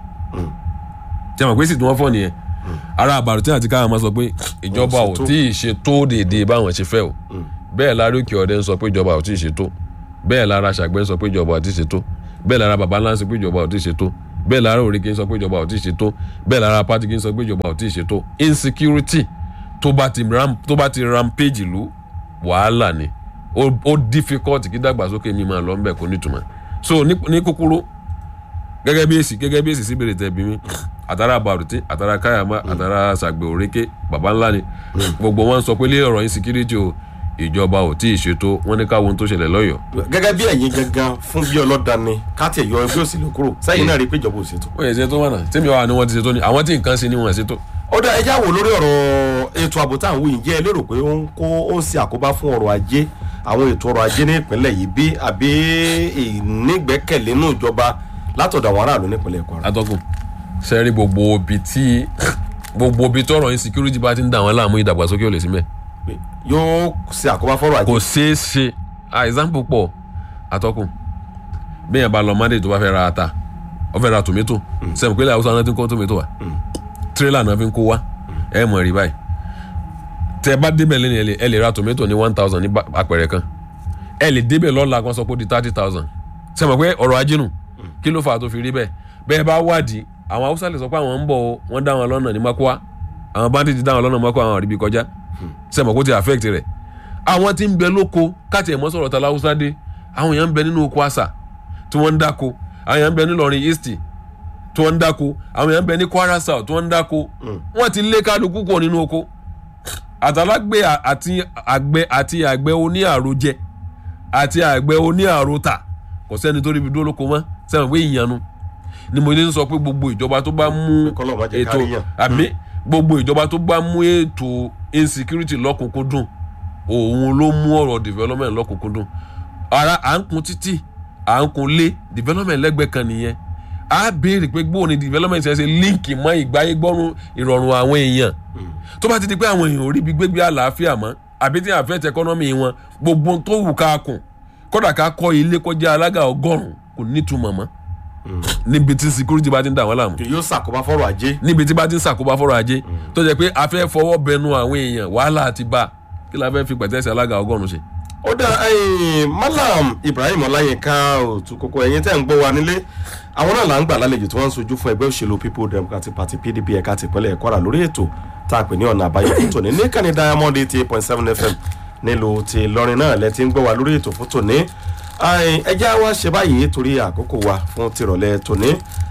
tí a mọ̀ pé sì tí wọ́n fọ́ nìyẹn ara Barutin àti Kayama sọ pé ìjọba Wọ́n ò ṣe tó. tí ì ṣe tó déédéé báwọn ṣe fẹ́ o bẹ́ẹ̀ lára òkè ọ̀dẹ ń sọ pé ìjọba ò tí ì ṣe tó bẹ́ẹ̀ lára ṣàgbẹ́ ń sọ pé ìjọba ò tí ì ṣe tó bẹ́ẹ̀ lára baba ńlá ń sọ pé ìjọba ò tí ì ṣe tó bẹ́ẹ̀ lára òrìkì ń sọ pé ìjọba ò tí ì ṣe tó bẹ́ẹ̀ lára pátì kì ń sọ pé ìjọba ò tí ì ṣe tó insecurity tó bá ti ram tó bá ti rampage ìlú wàhálà ni ó ó difficult kí dàgbàsókè mi máa lọ ń bẹ̀ kó nítumọ̀ so ní ní kúkúrú gẹ́gẹ́ bí èsì gẹ́gẹ́ bí èsì sí bèrè tẹ̀bí mi àtàrà àbàrùtí àtàrà káyàmá àtàrà sàgbè òrékè baba ńlá ni gbogbo wọn sọ pé lé ọ̀rọ̀ insecurity o ìjọba ò tí ì ṣètò wọn ní káwọn tó ṣẹlẹ̀ lọ́yọ̀ọ́ gẹ́gẹ́ bí ẹ̀yin gangan fún bí ọlọ́dani káàtì ẹ̀yọ ẹgbẹ́ òsèlú kúrò sẹ́yìn náà rí i pé ìjọba ò ṣètò. wọ́n yẹ ṣètò wọn náà tèmi wà ní wọ́n ti ṣètò ni àwọn tí nǹkan ṣe ni wọ́n ṣètò. ó dá ẹjá wò lórí ọ̀rọ̀ ètò ààbò tá à ń wí ǹjẹ́ ẹ lérò pé ó ń kó ó ń ṣe àkóbá fún ọrọ̀ ajé àwọn ètò ọrọ̀ ajé ní ìpínlẹ̀ yìí bí àbí ìnígbẹ́kẹ̀lé nínú ìjọba látọ̀dọ̀ àwọn aráàlú nípínlẹ̀ Kwara. atọ́kùn sẹ́rí gbogbo ibi tí gbogbo ibi tọrọ insecurity bá ti ń dà wọ́n láàmú ìdàgbàsókè ò lè sí mẹ́ pé yóò ṣe àkóbá fọ́rọ̀ ajé. kò ṣeé ṣe ah example pọ̀ atọ́kùn bí yẹn bá lọ monday tó bá fẹ́ ra ata ó fẹ́ ra tomato sẹ́mi pé ilẹ̀ haúsá náà ti ń kó tomato wa tírélà náà fi ń kó wa ẹ mọ̀ rí báyìí tẹ bá débẹ̀ lẹ́nu ẹ lè- ẹ lè ra tomato ní one thousand ní bá- apẹ̀rẹ̀ kan ẹ lè débẹ̀ lọ́la kan sọ pé ó di thirty thousand sẹ́mi pé ọ̀rọ̀ ajé nù kí ló fà á tó fi rí bẹ́ẹ̀ bẹ́ẹ̀ bá wádìí àwọn haúsá lè sọ pé àwọn ń bọ̀ o, wọ́n dá wọn lọ́nà ní makwa àwọn bandit dá wọn lọ́nà makwa àwọn àríbi kọjá sẹ́mi kó ti affect rẹ̀ àwọn tí ń bẹ lóko káàtì ẹ̀mọ́ sọ̀rọ̀ ta láwùsá dé àwọn èèyàn ń bẹ nínú oko àṣà tí wọ́n ń dáko àwọn èèyàn ń bẹ nílọrin east tí wọ́n ń dáko àwọn èèyàn ń bẹ ní kwara south tí wọ́n ń dáko wọ́n ti lé kálukú kúrò nínú oko àtàlágbé àti àgbẹ̀ àti àgbẹ̀ oní àròjẹ àti àgbẹ̀ oní àròtà kò sẹ́ni tó ríbi dúró lóko mọ́ sẹ́wọ̀n pé ìyanu ni mo ní sọ pé gbogbo ìjọba tó bá mú kọ́lọ́ má jẹ́ ètò kárí yàn. àbí gbogbo ìjọba tó bá mú ètò insecurity lọ́kùnkúndùn òun ló mú ọ̀rọ̀ development lọ́kùnkúndùn ara à ń kun títì à ń kun lé development lẹ́gbẹ̀ẹ́ kan nìyẹn a béèrè pé gbóò ni development ṣe ṣe líǹkì mọ́ ìgbáyé gbọ́rùn ìrọ̀rùn àwọn èèyàn tó bá ti di pé àwọn èèyàn ò rí ibi gbégbé àlàáfíà mọ́ àbí tí àfẹ́tẹ̀ economy wọn gbogbo ohun tó wù ká kùn kódà ká kọ́ ilé kọjá alága ọgọ́rùn-ún kò nítumọ̀ mọ́ níbi tí security bá ti ń dà wọ́n láàmú kì yóò ṣàkóbá fọ́rọ̀ ajé. níbi tí bá ti ń ṣàkóbá fọ́rọ̀ ajé tó jẹ́ pé a fẹ́ fọwọ́ bẹnu àwọn èèyàn wàhálà ti bá kí la fẹ́ fi pẹ̀tẹ́sì alága ọgọ́rùn-ún ṣe. ó dá ẹ̀yin malam ibrahim ọláyínká òtún kókó ẹ̀yin tẹ́ ń gbọ́ wa nílé àwọn náà là ń gbà lálejò tí wọ́n ń sojú fún ẹgbẹ́ òṣèlú people democratic party pdp ẹ̀ka tìpínlẹ̀ kwara lórí ètò tá a pè ní ọ̀nà àbáyọ fún tòní ní kàní diamond eighty eight point seven fm nílùú ti lọrin náà lẹ ti ń gbọ́ wa lórí ètò fún tòní ẹ̀yin, ẹ já wa ṣe báyìí torí àkókò wa fún tìrọ̀lẹ́ tòní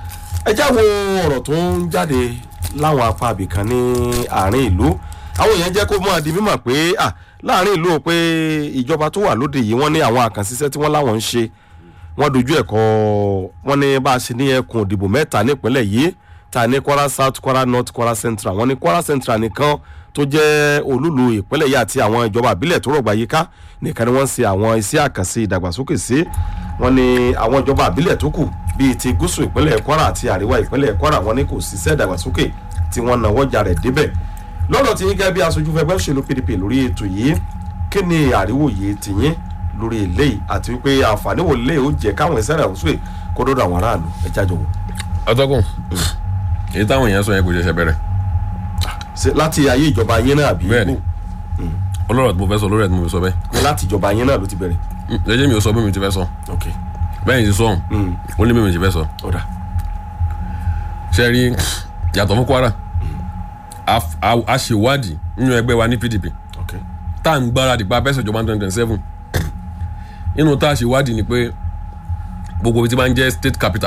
ẹ já wo ọ̀rọ̀ tó ń jáde láwọn apá abìkan ní àárín ìlú àwọn èèyàn jẹ́ kó mọ́ di mímọ̀ pé à láàárín ìlú o pé ìjọba tó wà lóde yìí wọ́n ní àwọn àkànṣiṣẹ́ tí wọ́n láwọn ń ṣe wọ́n dojú ẹ̀kọ́ wọ́n ní bá a ṣe ní ẹkùn òdìbò mẹ́ta nípínlẹ̀ yìí ta ní kwara south kwara north kwara central wọ́n ní kwara central nìkan tó jẹ́ olúlu ìpínlẹ̀ yìí àti àwọn ìjọba àbílẹ̀ tó rọ̀gbà yíká nìkan ni wọ́n ń ṣe àwọn iṣẹ́ àkànṣe ìdàgbàsókè sí wọ́n ní àwọn ìjọba àbílẹ̀ tó kù bíi ti gúúsù ìpínlẹ̀ kwara àti àríwá ìpínlẹ̀ kwara wọ́n ní kò síṣẹ́ ìdàgbàsókè tí wọ́n náwó jà rẹ̀ débẹ̀ lọ́dọ̀ tí yín gẹ́gẹ́ bí aṣojú fẹgbẹ́ òṣèlú pdp lórí ètò yìí kí ni àríwòye tìyín lórí eléyìí àti wípé àǹfààní wo lè ó jẹ káwọn ẹsẹ̀ rẹ̀ ọ̀ṣun kó dọ́dọ̀ àwọn aráàlú ẹ jájọ wò. ọtọkùn èyí táwọn èèyàn sọ yẹn kò ṣẹ̀ṣẹ̀ bẹ̀rẹ̀ Ṣé láti ayé ìjọba yín náà àbí Bẹ́ẹ̀ni. ibò? ọlọ́rọ̀ tí mo fẹ́ sọ lórí ẹ̀ tí mo fi sọ bẹ́ẹ̀ Ní láti ìjọba yín náà ló ti bẹ̀rẹ̀. lẹ́jẹ̀ mi ò sọ bí mi ti fẹ́ sọ ok bẹ́ẹ̀ ni ti sọ Mm. ó ní bí mi ti fẹ́ sọ ọ̀dà ṣe rí yàtọ̀ fún kwara a a- a ṣèwádìí nínú ẹgbẹ́ wa ní pdp ok tá à ń gbáradì pa abẹ́sẹ̀ ìjọba twenty twenty seven inú tá a ṣèwádìí ni pé gbogbo ibi tí máa ń jẹ́ state capital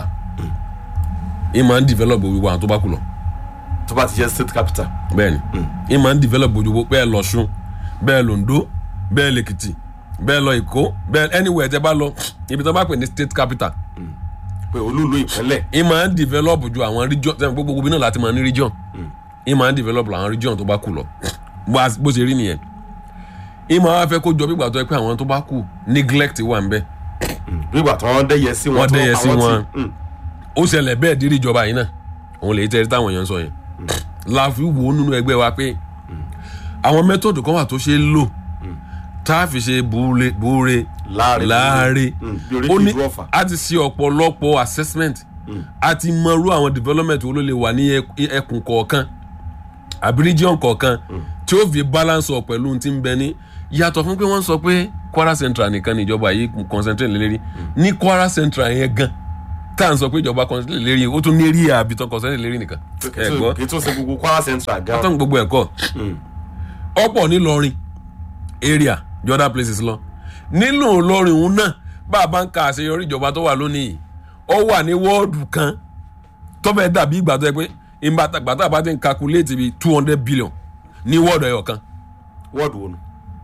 ì máa ń develop gbogbo àwọn tó bá kù lọ tó bá ti jẹ́ state capital bẹ́ẹ̀ni ì máa ń develop gbogbo bẹ́ẹ̀ lọ́ṣun bẹ́ẹ̀ londo bẹ́ẹ̀ lèkìtì bẹ́ẹ̀ lọ èkó bẹ́ẹ̀ anywhere tẹ́ bá lọ ibi tó bá pè ní state capital pé olúlu ìpínlẹ̀ ì máa ń develop ju àwọn region sẹ́yìn pé gbogbo ibi náà láti máa ní region ì máa ń develop àwọn region tó bá kù lọ bó a- bó ṣe rí nìyẹn ì máa wá fẹ́ kó jọ bí ìgbà tó yẹ pé àwọn tó bá kù neglect wà ń bẹ́ẹ̀ bí ìgbà tí wọ́n dẹ́yẹ sí wọn Wọ́n tó dẹ́yẹ sí àwọn wọn. tí- Mm. ó ṣẹlẹ̀ bẹ́ẹ̀ dírí ìjọba yìí náà òun lè tẹ́rí táwọn èèyàn ń sọ yẹn la fi wò ó nínú ẹgbẹ́ wa pé àwọn mẹ́tọ̀dù kan wà tó ṣe é lò tá a fi ṣe buure buure láàrin láàrin Mm. bí orí ó ní kìí dúró fà a ti ṣe ọ̀pọ̀lọpọ̀ assessment a ti mọrú àwọn development wo ló lè wà ní ẹk- ẹkùn kọ̀ọ̀kan àbí region kọ̀ọ̀kan tí ó fi balance ọ̀ pẹ̀lú ohun tí ń bẹ ní yàtọ̀ fún pé wọ́n sọ pé kwara central nìkan ni ìjọba yìí concentrate lé lérí ní kwara central yẹn gan tá à ń sọ pé ìjọba concentrate lérí ó tún ní eré àbítọ́ concentrate lérí nìkan ẹ gbọ́ kì í tún ṣe gbogbo kwara central gan. tán gbogbo ẹ̀kọ́ ọ̀pọ̀ nílọrin area jordan places lọ nínú ìlọrin òun náà bá a bá ń ka àṣeyọrí ìjọba tó wà lónìí ó wà ní wọ́ọ̀dù kan tó fẹ́ dàbí ìgbà tó yẹ pé ìgbàtàgbàtà bá ti ń calculate bíi two hundred billion ní wọ́ọ̀dù ẹ̀yọ̀ kan wọ́ọ̀dù wo nu.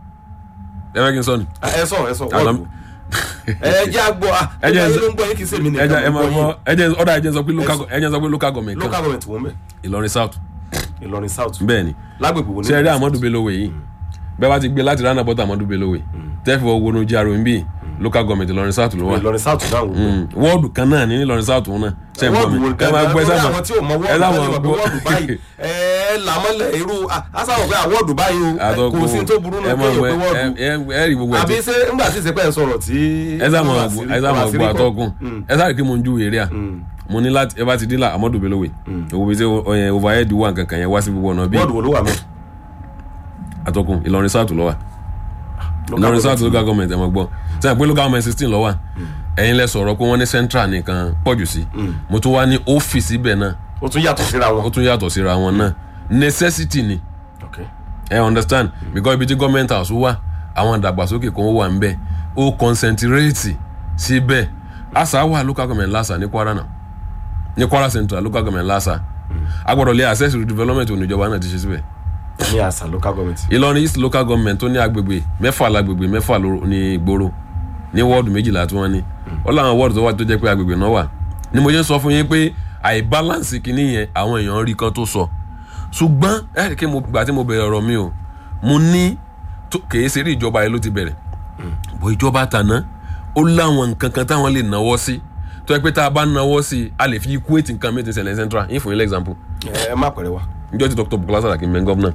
ẹ fẹ́ kí n sọ ni. ẹ sọ ẹ sọ Àlọ́- wọ́ọ̀dù. ẹ jẹ́ àgbọ̀ Ẹ jẹ́- ẹ ló ń gbọ́ yín kì í ṣe mí ẹ jẹ́ ẹ nìkan máa mo gbọ́ gbọ́ ẹ jẹ́ ọ̀dà ẹ jẹ́ sọ pé local Ẹ go- ẹ jẹ́ sọ pé local government local kan government wọ́n mẹ́ ìlọrin south ìlọrin south bẹ́ẹ̀ ni lágbègbè wo ni. ṣe rí amadu belowe yìí bẹ́ẹ̀ bá ti gbé láti rana bọ́tà amadu belowe tẹ́fì wọ́n wọnú jaro ń bí local government ìlọrin south ló wà ìlọrin south náà wò. Mm, wọ́ọ̀dù kan náà ní ìlọrin south wọn náà ṣe ń bọ̀ wọ́ọ̀dù mi wo ẹ máa gbọ́ ẹ sábà àwọn tí ò mọ ẹ wọ́ọ̀dù sábà báyìí wọ́n gbọ́ wọ́ọ̀dù báyìí ẹ làmọ́lẹ̀ irú asáwọ̀ pé àwọ̀dù báyìí o àtọ́kù kò sí tó burú ẹ náà máa kéèyàn gbọ́ pé ẹ wọ́ọ̀dù ẹ- ẹ rí gbogbo ẹ̀ àbí tí ṣé ńgbà tí ìsèpẹ́ ń sọ̀rọ̀ tí. ẹ sábà gbọ́ ẹ sábà gbọ́ àtọ́kùn ẹ sábà kí mo ń ju èrè à mo ní láti ẹ bá ti dín là amadu belowe òwò bíi ṣe ọyàn overhead wà nǹkankan yẹn wá sí gbogbo ọ̀nà bíi wọ́ọ̀dù wo ló wà mẹ́. àtọ́kùn ìlọrin south ló wà ìlọrin south local government ẹ mọ̀ gbọ́ sẹ́yìn pé local government sixteen ló wà ẹ̀yin lẹ sọ̀rọ̀ pé wọ́n ní central nìkan pọ̀jù sí mo tún wá ní ọ́fíìsì ibẹ̀ náà ó tún yàtọ̀ síra ó wọn. tún yàtọ̀ síra wọn náà necessity ni Okay. ẹ understand because ibi tí government house wà àwọn ìdàgbàsókè kan wà ń bẹ ó concentrate síbẹ̀ àṣà wà local government lásà ní kwara náà ní kwara central local government lásà agbọ́dọ̀ lé access to development oníjọba náà ti ṣe síbẹ̀ ní àṣà local government. ìlọrin east local government tó ní agbègbè mẹ́fà lágbègbè mẹ́fà ló- ní ìgboro ní wọ́ọ̀dù méjìlá tí wọ́n ní ó láwọn wọ́ọ̀dù tó wà tó jẹ́ pé agbègbè náà wà ni mo ṣe ń sọ fún yín pé àìbáláǹsì kìíní yẹn àwọn èèyàn rí kan tó sọ ṣùgbọ́n ẹ rí i pé mo gbà tí mo bẹ̀rẹ̀ ọ̀rọ̀ mi o mo ní tó- kèé ṣeré ìjọba yẹn ló ti bẹ̀rẹ̀ bó ìjọba tàná ó láwọn nǹkan kan táwọn lè náwó sí tó yẹ pé tá a bá náwó sí a lè fi equate nǹkan mẹ́tẹ̀ẹ̀sẹ̀ ṣẹlẹ̀ central yín fún yín lẹ́gbàmpù ẹ ẹ má pẹ̀rẹ̀ wa. njọ ti dr bukola saraki mẹ gọvnọ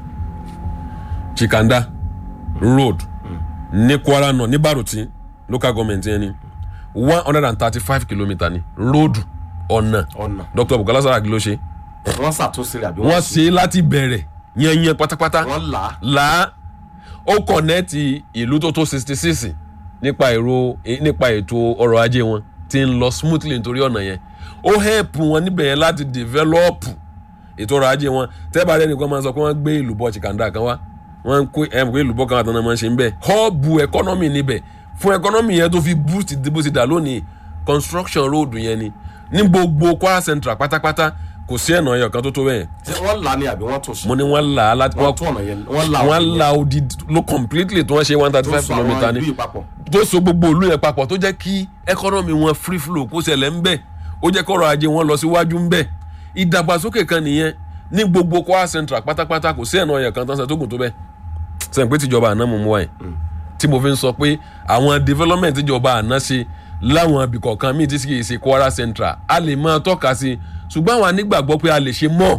chikanda road ní kwara náà ní baruti local government yẹn ni one hundred and thirty-five kilometre ni road ọ̀nà ọ̀nà dr bukola saraki ló ṣe wọ́n ṣàtúnṣe rẹ̀ àbí wọ́n ṣe é láti bẹ̀rẹ̀ yẹnyẹn pátápátá wọ́n là á. là á ó kọ̀nẹ́ẹ̀tì ìlú tó tó sixty six nípa èrò nípa ètò ọrọ̀ ajé wọn ti ń lọ smoothly nítorí ọ̀nà yẹn ó help wọn níbẹ̀ yẹn láti develop ètò ọrọ̀ ajé wọn tẹ́bà rẹ̀ nìkan máa sọ pé wọ́n gbé ìlúbọ̀ chikanda kan wá wọ́n ń kó ẹ̀ pé ìlúbọ̀ kan àtàwọn máa ń ṣe ń bẹ̀ họ́ọ̀bù economy níbẹ̀ fún economy yẹn tó fi boost bó ti dà lónìí construction road yẹn ni ní gbogbo kwara central pátápátá kò sí ẹ̀nà ẹ̀yọ̀ kan tó tó bẹ́ẹ̀ ṣé wọ́n là á ni àbí wọ́n tún ṣe. mo ní wọ́n là á láti wọ́n tún ọ̀nà yẹn wọ́n là á. wọ́n la odi ló completely tí wọ́n ṣe one thirty tó five sọ àwọn kilometre ìlú ni yìí papọ̀. tó so gbogbo ìlú yẹn papọ̀ tó jẹ́ kí economy wọn free flow kó ṣẹlẹ̀ ń bẹ̀ ó jẹ́ kọ́rọ̀ ajé wọn lọ síwájú ń bẹ̀ ìdàgbàsókè kan nìyẹn ní gbogbo kwara central pátápátá kò sí ẹ̀nà ọ̀yàn kan tán ṣe tó gùn tó bẹ́ẹ̀ sẹ́yìn pé tìjọba àná mú mú wáyé tí mo fi ń sọ pé àwọn development tìjọba àná ṣe láwọn ibì kọ̀ọ̀kan míì tí kì í ṣe kwara central a lè máa tọ́ka sí i ṣùgbọ́n àwọn anígbàgbọ́ pé a lè ṣe mọ́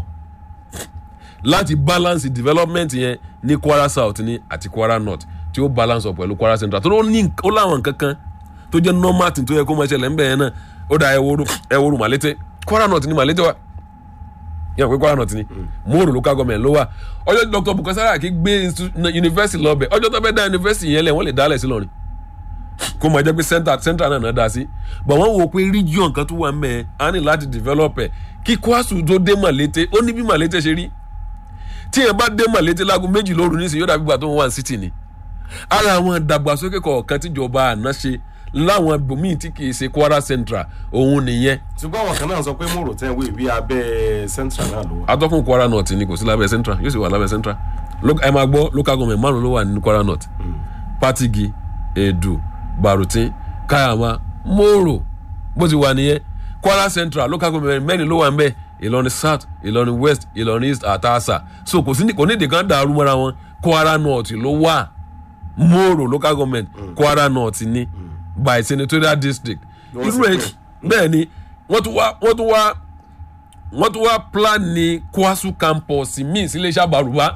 láti balance development yẹn ní kwara south ní àti kwara north tí ó balance up pẹ̀lú kwara central tó ló ní ó láwọn nǹkan kan tó jẹ́ normal thing tó yẹ kó máa ṣẹlẹ̀ ńbẹ̀ yẹn náà ó dà ẹwọ́rù ẹwọ́rù màlété kwara north ní màlété wa yẹn pé kwara north ní mòrò local government ló wà ọjọ́ tí dr bukola saraki gbé institu- university lọ́bẹ̀ ọjọ́ tó fẹ́ dá university yẹn lẹ̀ wọ́n lè dálẹ̀ sí lọ́rin kó máa jẹ́ pé central central náà náà dá sí but wọ́n wò pé region kan tó wà ń bẹ̀ á ní láti develop ẹ̀ kí kwasu tó dé màlété ó ní bí màlété ṣe rí tí yẹn bá dé màlété láago méjì lóru nísìnyí yóò dàbí gbà tó ń wà ní city ni ara àwọn ìdàgbàsókè kọ̀ọ̀kan tíjọba àná ṣe láwọn ibòmíì tí kì í ṣe kwara central òun nìyẹn ṣùgbọ́n àwọn kan náà sọ pé mòrò tẹ́ wé bí abẹ́ central náà ló wà. atọ́kùn kwara north ni kò sí lábẹ́ central yóò sì wà lábẹ́ central Lo- ẹ máa gbọ́ local government márùn ló wà ní kwara north patigi edu barutin kayama moro bó ti wà nìyẹn kwara central local government mẹ́rin ló wà ń bẹ̀ ìlọrin south ìlọrin west ìlọrin east àtàṣà so kò sí ní- kò ní ìdí kan dàrú mọ́ra wọn kwara north ló wà moro local government kwara north ni by senatorial district Wọ́n irú sì ẹ̀ pín. bẹ́ẹ̀ ni wọ́n tún wá wọ́n tún wá wọ́n tún wá plan ní kwasu campus míì sí iléeṣẹ́ àbárùbá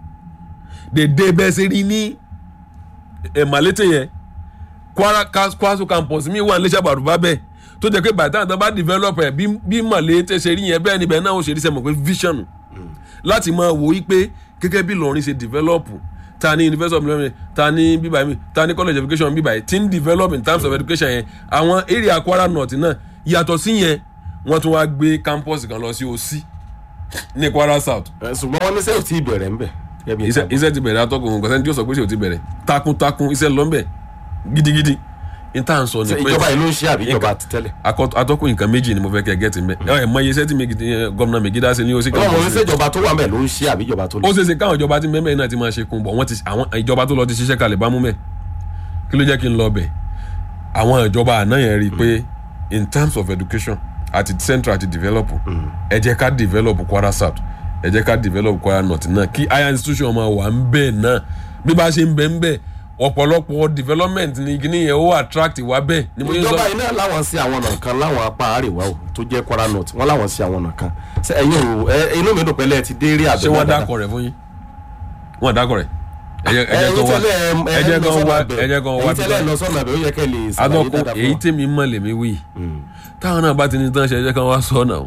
dèdè bẹ́ẹ̀ ṣe rí ní ẹ̀málẹ́tẹ̀ yẹn kwara Kas- kwasu campus míì wà ní iléeṣẹ́ àbárùbá bẹ́ẹ̀ tó jẹ́ pé bàtà àtàn bá develop ẹ̀ bí bí màlẹ́tẹ̀ ṣe rí yẹn bẹ́ẹ̀ níbẹ̀ náà ó ṣe rí sẹ́mọ̀ pé vision láti máa wò ó pé gẹ́gẹ́ bí Ìlọrin ṣe develop ta ni university of Ilorin ta ni bíbáyìí mi ta ni college of education bíbáyìí ti ń develop in terms of education yẹn àwọn area Kwara North náà yàtọ̀ sí yẹn wọ́n tún wá gbé campus kan lọ sí òsì ní kwara south Ẹ, ṣùgbọ́n wọ́n ní sẹ́yìn tí ì bẹ̀rẹ̀ ń bẹ̀. gẹ́gẹ́ bí iṣẹ́ ìtàgé. iṣẹ́ ti bẹ̀rẹ̀ atọ́kùn kọ́sẹ́ni tí ó sọ pé ṣe ò ti bẹ̀rẹ̀ takuntakun iṣẹ́ lọ́nbẹ̀ gidigidi n tá à ń sọ ni Ṣé pé ìjọba yìí ló ń ṣe àbí ìjọba ti tẹ́lẹ̀. akọ- atọ́kùn nǹkan méjì ni mo fẹ́ kẹ́ gẹ́tì mbẹ́ ẹ mọ iye iṣẹ́ tí Megi- eh, gómìnà Megida ṣe ní òsì ọlọ́run campus ní sẹ́jọba tó wà mẹ́ ló ń ṣe àbí ìjọba tó lè ó ṣeéṣe káwọn ìjọba tí mẹ́mẹ́ náà ti máa ṣe kún bọ̀ wọ́n ti àwọn ìjọba tó lọ ti ṣiṣẹ́ kalẹ̀ bá mú mẹ́ kí ló jẹ́ kí n lọ bẹ̀ àwọn ìjọba àná yẹn rí i pé in terms of education àti central àti develop ẹ jẹ́ ká develop Kwara South ẹ jẹ́ ká develop Kwara North náà kí higher institution máa wà ń bẹ̀ náà bí bá ṣe ń bẹ̀ ń bẹ̀ ọ̀pọ̀lọpọ̀ development ni kíní yẹn ó attract wá bẹ́ẹ̀ ni mo yẹ sọ ìjọba yìí náà láwọn sí àwọn ọ̀nà kan láwọn apá àríwá o tó jẹ́ Kwara North wọ́n láwọn sí àwọn ọ̀nà kan ṣé ẹ̀yin o ẹ inú mi dùn pé lẹ́ẹ̀ ti dé rí àbẹ̀ ṣé wọ́n dákọ̀ rẹ̀ fún yín wọ́n dákọ̀ rẹ̀ ẹ jẹ́ ẹ jẹ́ kan wá ẹ jẹ́ kan wá ẹ jẹ́ kan wá ẹ̀yin tẹ́lẹ̀ lọ sọ́nà àbẹ̀ ó yẹ kẹ́ lè ṣàlàyé adọ́kun dáadáa fún èyí wa. tèmi mọ̀ lèmi wí táwọn náà bá ti ní tán ṣe ẹjẹ́ kan wá sọ náà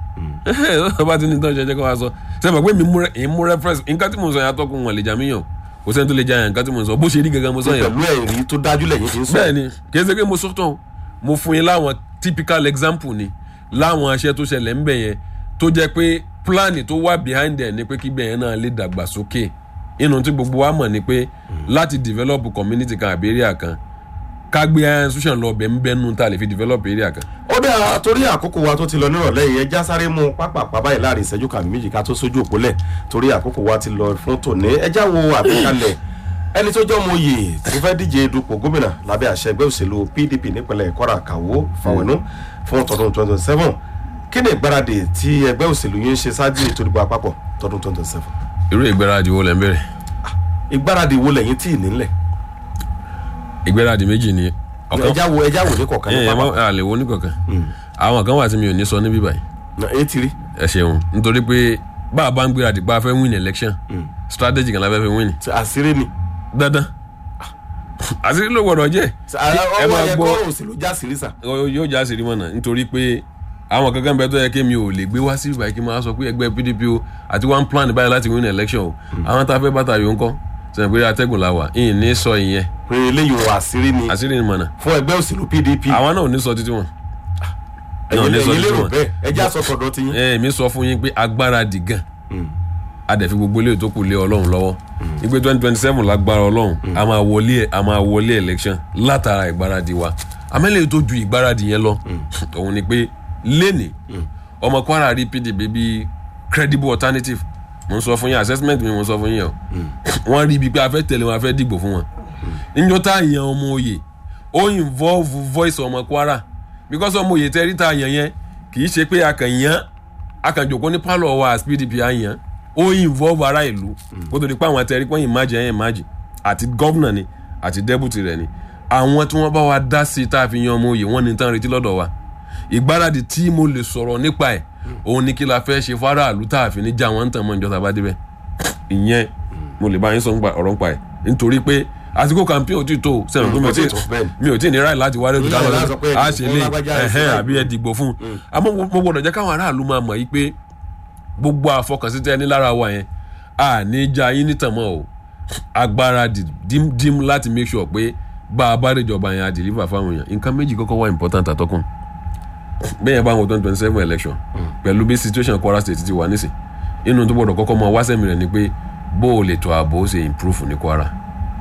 o bá ti ní tán ṣe ẹjẹ́ kan wá sọ sẹ́mi pé mi mú rẹ- èyí mú reference nǹkan tí mo sọ yẹn atọ́kùn wọn lè jà mí yàn kò sẹ́ni tó lè jà yàn nǹkan tí mo sọ bó ṣe rí gangan mo sọ yẹn pẹ̀lú ẹ̀rí tó dájú lẹ́yìn tí ń sọ. bẹ́ẹ̀ ni kì í ṣe pé mo sọ tán mo fún yín láwọn typical example ni láwọn aṣẹ tó ṣẹlẹ̀ ń bẹ̀ yẹn tó jẹ́ pé plan tó wà behind ẹ̀ ni pé kí bẹ̀yẹn náà lè dàgbà sókè inú tí gbogbo wa mọ̀ ni pé láti develop community kan àbí area kan ká gbé higher institution lọ bẹ̀ ń bẹ́nu tá a lè fi develop area kan ó dáa torí àkókò wa tó ti lọ nírọ̀lẹ́ yìí ẹja sáré mú pápá báyìí láàrin ìṣẹ́jú kàmí méjì ká tó sójú òpólẹ̀ torí àkókò wa ti lọ fún tòní ẹja wo àgbékalẹ̀ ẹni tó jẹ́ ọmọ oyè tó fẹ́ díje dupò gómìnà lábẹ́ àṣẹ ẹgbẹ́ òṣèlú PDP nípínlẹ̀ Kwara Kàwó Fáwẹnú fún tọdún 2027 kí ni ìgbáradì tí ẹgbẹ́ òṣèlú yín ń ṣe ṣáájú ètò ìdìbò àpapọ̀ tọdún 2027 irú ìgbéradì wo lẹ́ ń bẹ̀rẹ̀ ìgbáradì wo lẹ́yìn tí ì nílẹ̀ ìgbéradì méjì ni ọ̀kan ẹja wo ẹja wo ní kọ̀ọ̀kan ní ẹ ẹ pápá má lè wo oníkọ̀ọ̀kan àwọn kan wà tí mi ò ní sọ níbí báyìí ẹ ti rí ẹ ṣeun nítorí pé bá a bá ń gbéradì pa fẹ́ win election strategy kan la fẹ́ fi win àṣírí ni dandan àṣírí ló gbọdọ̀ jẹ́ ẹ ọwọ́ máa yẹ gbọ́ kọ́ òṣèlú já sírí sà yóò já àṣírí mọ̀nà nítorí pé àwọn kankan bẹ tó yẹ kí mi ò lè gbé wá sí ìbàyí kí n máa sọ pé ẹgbẹ́ PDP o àti one plan báyìí láti win election o àwọn tá a fẹ́ bàtà yòó ń kọ́ sẹ́yìn pé atẹ́gùn la wà ìyìn ní sọ ìyẹn pé eléyìí wọ àṣírí ni àṣírí ni mọ̀nà fún ẹgbẹ́ òṣèlú PDP àwọn náà ò ní sọ títí wọn. ẹ̀yin náà ní sọ ẹ̀yin títí lérò wọn. bẹ́ẹ̀ ẹ já sọ tọ̀dọ̀ ti yín. ẹ èmi sọ fún yín pé agbára dì gan a dẹ̀ fi gbogbo ilé tó kù lé ọlọ́run lọ́wọ́ ìgbé twenty twenty seven lágbára ọlọ́run a máa wọlé a máa wọlé election látara ìgbáradì wa amẹ́lẹ̀ tó ju ìgbáradì yẹn lọ òun ni pé lẹ́nì ọmọ Kwara rí PDP bí credible alternative mo ń sọ fún yín assessment mi mo ń sọ fún yín o wọ́n rí ibi pé a fẹ́ tẹ̀lé wọn a fẹ́ dìgbò fún wọn níjọ́ tá a yan ọmọ òye ó involve voice ọmọ Kwara because ọmọ òye tẹ́ rí tá a yan yẹn kì í ṣe pé a kàn yan a kàn jòkó ní pálọ̀ wa as PDP a yan ó involve ara ìlú kó tó di pé àwọn àtẹ̀rí pọ́yìn májì ẹ̀yìn májì àti gọ́vnà ni àti dẹ́bùtì rẹ̀ ni àwọn tí wọ́n bá wa dá sí i tá a fi yan ọmọ òye wọ́n ní tán retí lọ́dọ̀ wa ìgbáradì tí mo lè sọ̀rọ̀ nípa ẹ̀ òun ni kí la fẹ́ ṣe fáráàlú tá a fi ní já wọn ń tàn mọ́ ìjọba bá débẹ̀ ìyẹn mo lè bá yín sọ nípa ọ̀rọ̀ nípa ẹ̀ nítorí pé àsìkò campaign ò tí tó sẹ́wọ̀n pé mi ò tí kò tí tó, bẹ́ẹ̀ ni. mi ò tí ní ráì láti wá lójú Ìyá ìlà sọ pé káwọn a ẹ̀dìbò ṣe fún lé lágbájá, ẹ ṣe ẹ̀hẹ́n báyìí. àbí ẹ dìgbò fún un àmọ́ mo mo gbọ́dọ̀ jẹ́ káwọn aráàlú máa mọ̀ yìí pé gbogbo àfọkànsí tẹ́ ẹ ní lára wa yẹn a ní já yín nítàn mọ́ o agbára dim láti make sure pé bá a bá dèjọba yẹn a deliver fáwọn èèyàn nǹkan méjì kọ́kọ́ wá important àtọ́kùn bẹ́ẹ̀ bá wọn twenty twenty seven election pẹ̀lú bí situation Kwara State ti wà nísìn inú tó gbọ́dọ̀ kọ́kọ́ mọ wáṣẹ́mi rẹ̀ ni pé bó o lè tó ààbò ó ṣe improve ní Kwara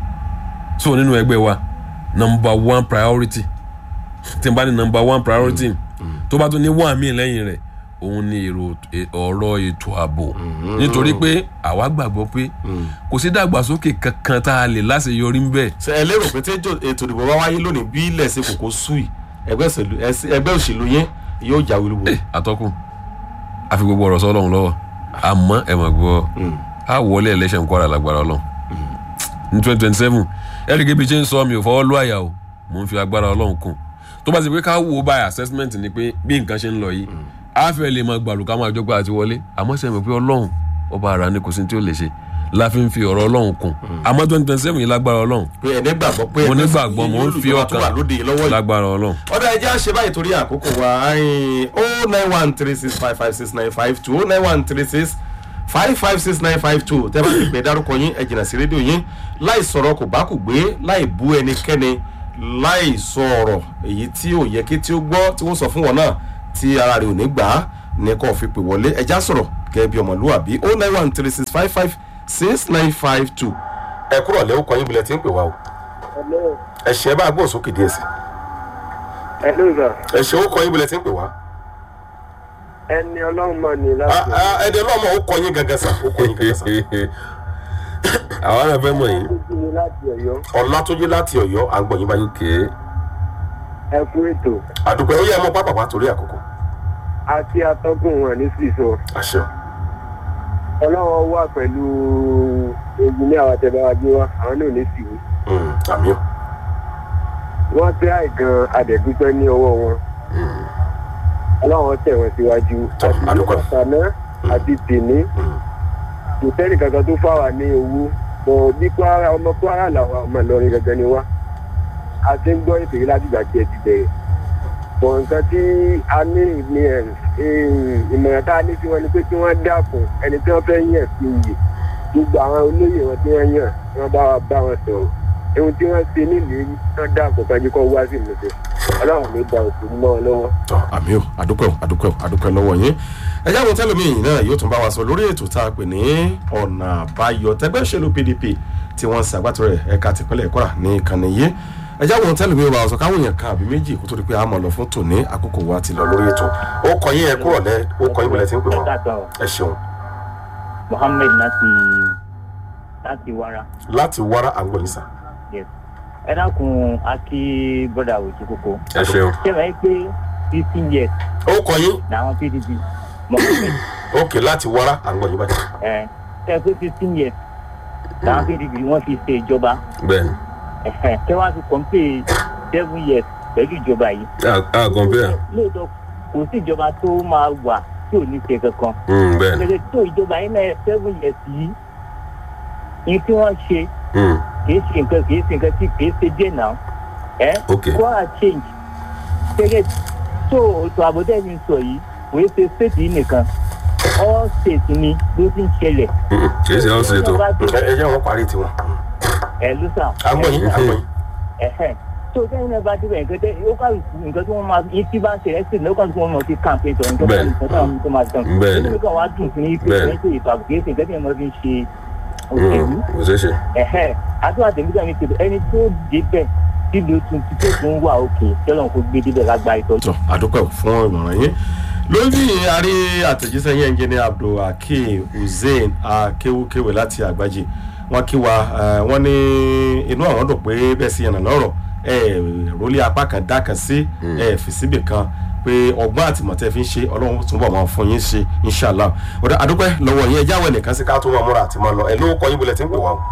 so nínú ẹgbẹ́ wa number one priority tí n bá ní number one priority tó bá tún ní one míì lẹ́yìn rẹ̀ òun ni èrò e- ọ̀rọ̀ ètò ààbò nítorí pé àwa gbàgbọ́ pé kò sí dàgbàsókè kankan tá a lè láṣeyọrí ń bẹ̀ ṣe ẹ lérò pé tí ètò ètò ìdìbò bá wáyé lónìí bí ilẹ̀ ṣe kòkó sùì ẹgbẹ́ òṣèlú ẹsẹ- ẹgbẹ́ òṣèlú yẹn yóò jáwé olúborí. àtọ́kùn àfi gbogbo ọ̀rọ̀ sọ ọlọ́run lọ́wọ́ àmọ́ ẹ̀ mọ̀ gbọ́ a wọlé election Kwara lágbára ọlọ́run ní twenty twenty seven ẹ̀ríkẹ́ bíi ṣe ń sọ mi ò fọwọ́ lú àyà o mò ń fi agbára ọlọ́run kún tó bá ti pé ká wo by assessment ni pé bí nǹkan ṣe ń lọ yìí a fẹ́ lè máa gbàlù ká máa jọgbà àti wọlé àmọ́ sẹ́mi pé ọlọ́run ọba ara ni kò sí ní tí ó lè ṣe la fi ń fi ọ̀rọ̀ ọlọ́run kún àmọ́ twenty twenty seven yìí lágbára ọlọ́run pé ẹni gbàgbọ́ pé mo ẹgbẹ́ nígbàgbọ́ òṣèlú mo ń yìí fi lólùjọba tó wà ọkàn lóde lọ́wọ́ yìí. lágbára ọlọ́run ọ̀dà ẹja ṣe báyìí torí àkókò wa o nine one three six five five six nine five two o nine one three six five five six nine five two tẹ́ bá ti pè dárúkọ yín ẹ jìnnà sí rédíò yín láì sọ̀rọ̀ kò bá kù gbé láì bú ẹnikẹ́ni láì sọ ọ̀rọ̀ èyí tí ò yẹ kí tí ó gbọ́ tí wọ́n sọ fún wọn náà tí ara rẹ̀ ò ní gbà á ní kó fi pè wọlé ẹja sọ̀rọ̀ gẹ́gẹ́ bí ọmọlúwàbí o nine one three six five five six nine five two. ẹ kúrò lẹ́wọ́ kan yín bilẹ̀ tí ń pè wá o Hello. ẹ ṣe bá a gbọ́ sókè díẹ̀ sí Hello, sir. ẹ ṣe ó kọ yín bilẹ̀ tí ń pè wá. ẹni ọlọ́run mọ̀ ní láti ẹ̀dẹ̀ lọ́mọ ó kọ yín gangan sà ó kọ yín gangan sà. àwọn náà fẹ́ mọ̀ yín. ọdún ní láti ọ̀yọ́ ọ̀làtúnjì láti ọ̀yọ́ à ń gbọ́ yín báyìí. ok ẹ kú ètò àdùpẹ́ ó yẹ ẹ mọ pápápá torí àkókò. àti atọ́gùn wọn ní sísọ àṣẹ. ọlọ́run wà pẹ̀lú èyí ní àwọn àtẹ̀báwájú wa àwọn náà ní sí i Mm, àmì ò. wọ́n tẹ́ àìgan adẹ̀dúpẹ́ ní ọwọ́ wọn ọlọ́run tẹ̀ wọ́n síwájú Tọ́, a dúpẹ́. àtàná àti tèní Mm. kò sẹ́ni kankan tó fà wá ní owó bọ̀ bí kwara ọmọ kwara làwọn ọmọ ìlọrin gangan ni wá a ti ń gbọ́ ètò yìí láti ìgbà tí ẹ ti bẹ̀rẹ̀ bọ̀ nǹkan tí a ní ní ẹ̀ ìmọ̀ràn tá a ní sí wọn ni pé kí wọ́n dákun ẹni tí wọ́n fẹ́ yàn sí iyì gbogbo àwọn olóyè wọn tí wọ́n yàn wọ́n bá wa bá wọn sọ̀rọ̀ ohun tí wọ́n ṣe nílùú yìí wọ́n dákun kájú kọ́ wá sí ìmọ̀tẹ́ ọlọ́run ló da òkú mọ́ ọ lọ́wọ́. tọ́ àmì ò àdúpẹ́ ò àdúpẹ́ ò àdúpẹ́ lọ́wọ́ yín ẹjẹ́ àwọn tẹ́lẹ̀mí yìí náà yóò tún bá wa sọ lórí ètò tá a pè ní ọ̀nà àbáyọ tẹgbẹ́ òṣèlú pdp tí wọ́n ń ṣàgbàtọ̀ rẹ̀ ẹ̀ka tìpínlẹ̀ kọ́ra ní ìkànnì yìí ẹjẹ́ àwọn tẹ́lẹ̀mí wa sọ káwọn èèyàn kan àbí méjì kó tó di pé a mọ̀ lọ fún tòní àkókò wa ti lọ lórí ètò ó kọ yín ẹ kúrọ̀ lẹ ó kọ yín bọ̀lẹ̀ tí ń pè wọ́n Ẹ̀ka ẹ ṣeun Mohammed láti láti wara. láti wára àgbọ̀n yín sà Yes. Ẹ dákun Aki broda òjì kókó. ẹ ṣeun. Ṣé wàá pé fifteen years ó kọ yín làwọn PDP Mohammed ókè láti wára àgbọ̀n yín báyìí ẹ̀ ṣe pé fifteen years làwọn PDP wọ́n fi ṣe ìjọba. bẹ́ẹ̀ni Ẹ̀hẹ̀, Ṣé wàá fi compare seven years pẹ̀lú ìjọba yìí? a a compare Lóòótọ́ kò sí ìjọba tó máa wà tí ò ní ṣe kankan. Mm, bẹ́ẹ̀ni Lẹ́lẹ́ tó ìjọba yìí náà seven years yìí ní tí wọ́n ṣe Mm, kìí ṣe nǹkan kìí ṣe nǹkan tí kìí ṣe díẹ̀ náà ẹ ok kwara change gẹ́gẹ́ tó ètò àbọ̀dẹ́ mi sọ yìí kò í ṣe state yìí nìkan all state ni ló ti ń ṣẹlẹ̀ Mm, kì í ṣe ọ́ ṣètò ẹ ẹ jẹ́ wọn parí tiwọn ẹ ló sà àgbọ̀n yín àgbọ̀n yín ẹ̀hẹ́ tó sẹ́yìn náà bá débẹ̀ nǹkan tẹ́ ó kà nǹkan tí wọ́n máa yín tí bá ń ṣẹlẹ̀ sí ní ó kà tí wọ́n máa fi campaign tọ̀ nǹkan Bẹ́ẹ̀ni. tó máa tó máa tán Bẹ́ẹ̀ni. nǹkan wá dùn sí ní pé Bẹ́ẹ̀ni. ètò ètò àbùkù ètò nǹkan tí wọ́n fi ń ṣe Mm, òṣèlú kò ṣeé ṣe. ẹ̀hẹ́ àdúrà tèmi gbà mí pé ẹni tó débẹ̀ tí ló tún ti tó tún wà òkè tẹ́lọ̀ kó gbé débẹ̀ lágbá ìtọ́jú. tọ àdúpẹ́ fún ìmọ̀ràn yín lórí àrí àtẹ̀jíṣẹ́ yẹn ń jẹ́ ní abdulhakeem hussein akéwúkéwé láti àgbájé wọn kí wa eh, wọn ní inú àwọn dùn pé bẹ́ẹ̀ sí yànnà lọ́rọ̀ ẹ rólé apá kan dá kan sí ẹ fi síbì kan pé ọgbọ́n àtìmọ̀tẹ́ fi ń ṣe ọlọ́run túnbọ̀ máa fún yín ṣe inshallah ọ̀dà àdúpẹ́ lọ́wọ́ yín ẹjẹ́ àwọn ẹnìkan sí ká tó máa múra àti máa lọ ẹ ló kọ yín bulẹ̀ tí ń pè wá o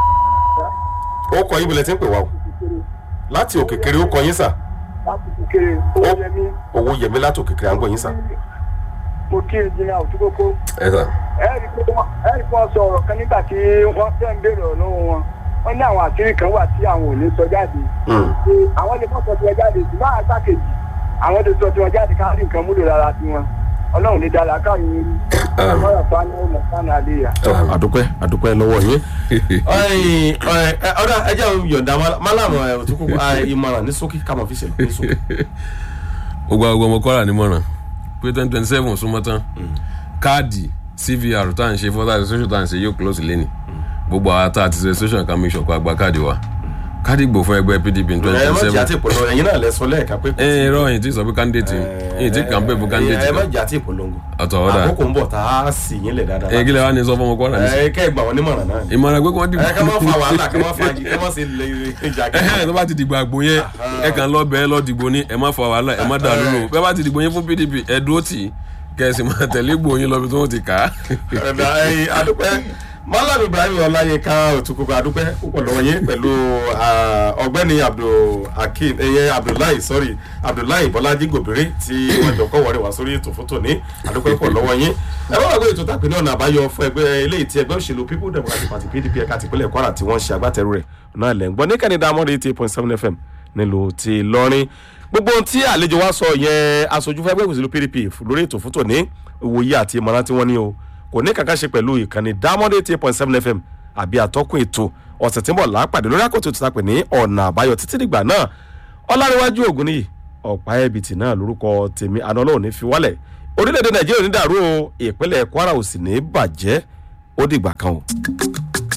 ó kọ yín bulẹ̀ tí ń pè wá o láti òkè kéré ó kọ yín sà láti kékeré owó yẹmí owó yẹmí láti òkè kéré à ń gbọ́ yín sà. mo kí ẹnjìnìá òtúkókó ẹ sà ẹ̀rí pé wọ́n ẹ̀rí pé wọ́n sọ ọ̀rọ̀ kan nígbà tí wọ́n fẹ́ ń béèrè ọ̀rọ̀ lọ́wọ́ wọn wọ́n ní àwọn àṣírí kan wà tí àwọn ò ní sọ jáde Mm. pé àwọn lè fọ́ sọ tiwọn jáde ṣùgbọ́n àgbà kejì àwọn lè sọ tiwọn jáde ká rí nǹkan múlò lára tiwọn ọlọ́run ní dára káyọ̀ orí Àmín. ọlọ́run fún àwọn ọmọ sánà àléyà. tọ àdúpẹ́ àdúpẹ́ lọ́wọ́ yín. Ọ̀yìn, ọ̀yìn, ẹ, ọ̀dà ẹjẹ́ òun yọ̀ǹda málàmù òtúkú ìmọ̀ràn ní sókè kámọ̀ fi ṣẹlẹ̀ ní sókè. gbogbo àwọn ọmọ kwara nímọ̀ràn pé twenty twenty seven súnmọ́ tán káàdì cvr tá à ń ṣe fọ́tà registration tá à ń ṣe yóò close lẹ́nì gbogbo àwọn tá a ti ṣe registration kan make sure kó a gba káàdì wa káàdì ìgbò fún ẹgbẹ́ pdp ní twenty ẹ má twenty jẹ́ àti seven ìpolongo ẹ̀yin náà lẹ sọ lẹ́ẹ̀ka pé. ẹ ẹ rọ yìí tí sọ pé candidate yìí tí campaign fún candidate ẹ má kan jẹ́ àti ìpolongo. ọ̀tọ̀ ọ̀dà àkókò ń bọ̀ tá a sì yín lẹ̀ dáadáa. ẹ kí lè wá ní sọ fún ọmọ kwara ní ẹ kẹ́ ẹ gbà wọ́n nímọ̀ràn náà. ni. ìmọ̀ràn pé kí wọ́n dìbò ẹ ká má fa wàhálà ká má fa jí ká má sì lè ìjà ẹhẹn tó bá ti dìgbò àgbo yẹn ẹ kàn lọ bẹ́ẹ̀ lọ dìbò ní ẹ má fa wàhálà ẹ má dà lóru bẹ́ẹ̀ bá ti dìgbò yẹn fún pdp ẹ dúró tì í kẹsì máa tẹ̀lé gbòó lọ bí tí wọ́n ti kà á. ẹ̀dá ẹ̀yin adúpẹ́ malam ibrahim ọláyínká òtúkùkù adúpẹ́ púpọ̀ lọ́wọ́ yín pẹ̀lú ah, ọ̀gbẹ́ni abdulhakeem ẹ̀yẹ abdullahi sorry abdullahi bọ́lájí gòbìrì tí wọ́n jọ kọ́ wọlé wá sórí ètò fótó ní adúpẹ́ púpọ̀ lọ́wọ́ yín ẹ bá wà pé ètò tàpé ní ọ̀nà àbáyọ fún ẹgbẹ́ eléyìí tí ẹgbẹ́ òṣèlú people democratic party pdp ẹ̀ka tìpínlẹ̀ kwara tí wọ́n ṣe agbátẹrù rẹ̀ náà lẹ́ ń gbọ́ ní kẹ́nìdá amọ́dé eighty eight point seven fm nílùú ti lọ́rin gbogbo ohun tí àlejò wa sọ yẹn aṣojú fún ẹgbẹ́ òṣèlú pdp lórí ètò fótó ní ìwòye àti ìmọ̀ràn tí wọ́n ní o kò ní kankan ṣe pẹ̀lú ìkànnì diamond eighty eight point seven fm àbí àtọ́kùn ètò ọ̀sẹ̀ tí ń bọ̀ lápàdé lórí àkótó tó tapẹ̀ ní ọ̀nà àbáyọ títí dìgbà náà ọláríwájú ògùn nìyí ọ̀pá ẹ̀bìtì náà lórúkọ tèmi àná ọlọ́run ní fi wálẹ̀ orílẹ̀-èdè nàìjíríà ò ní dàrú o ìpínlẹ̀ kwara ò sì ní bàjẹ́ ó dìgbà kan o.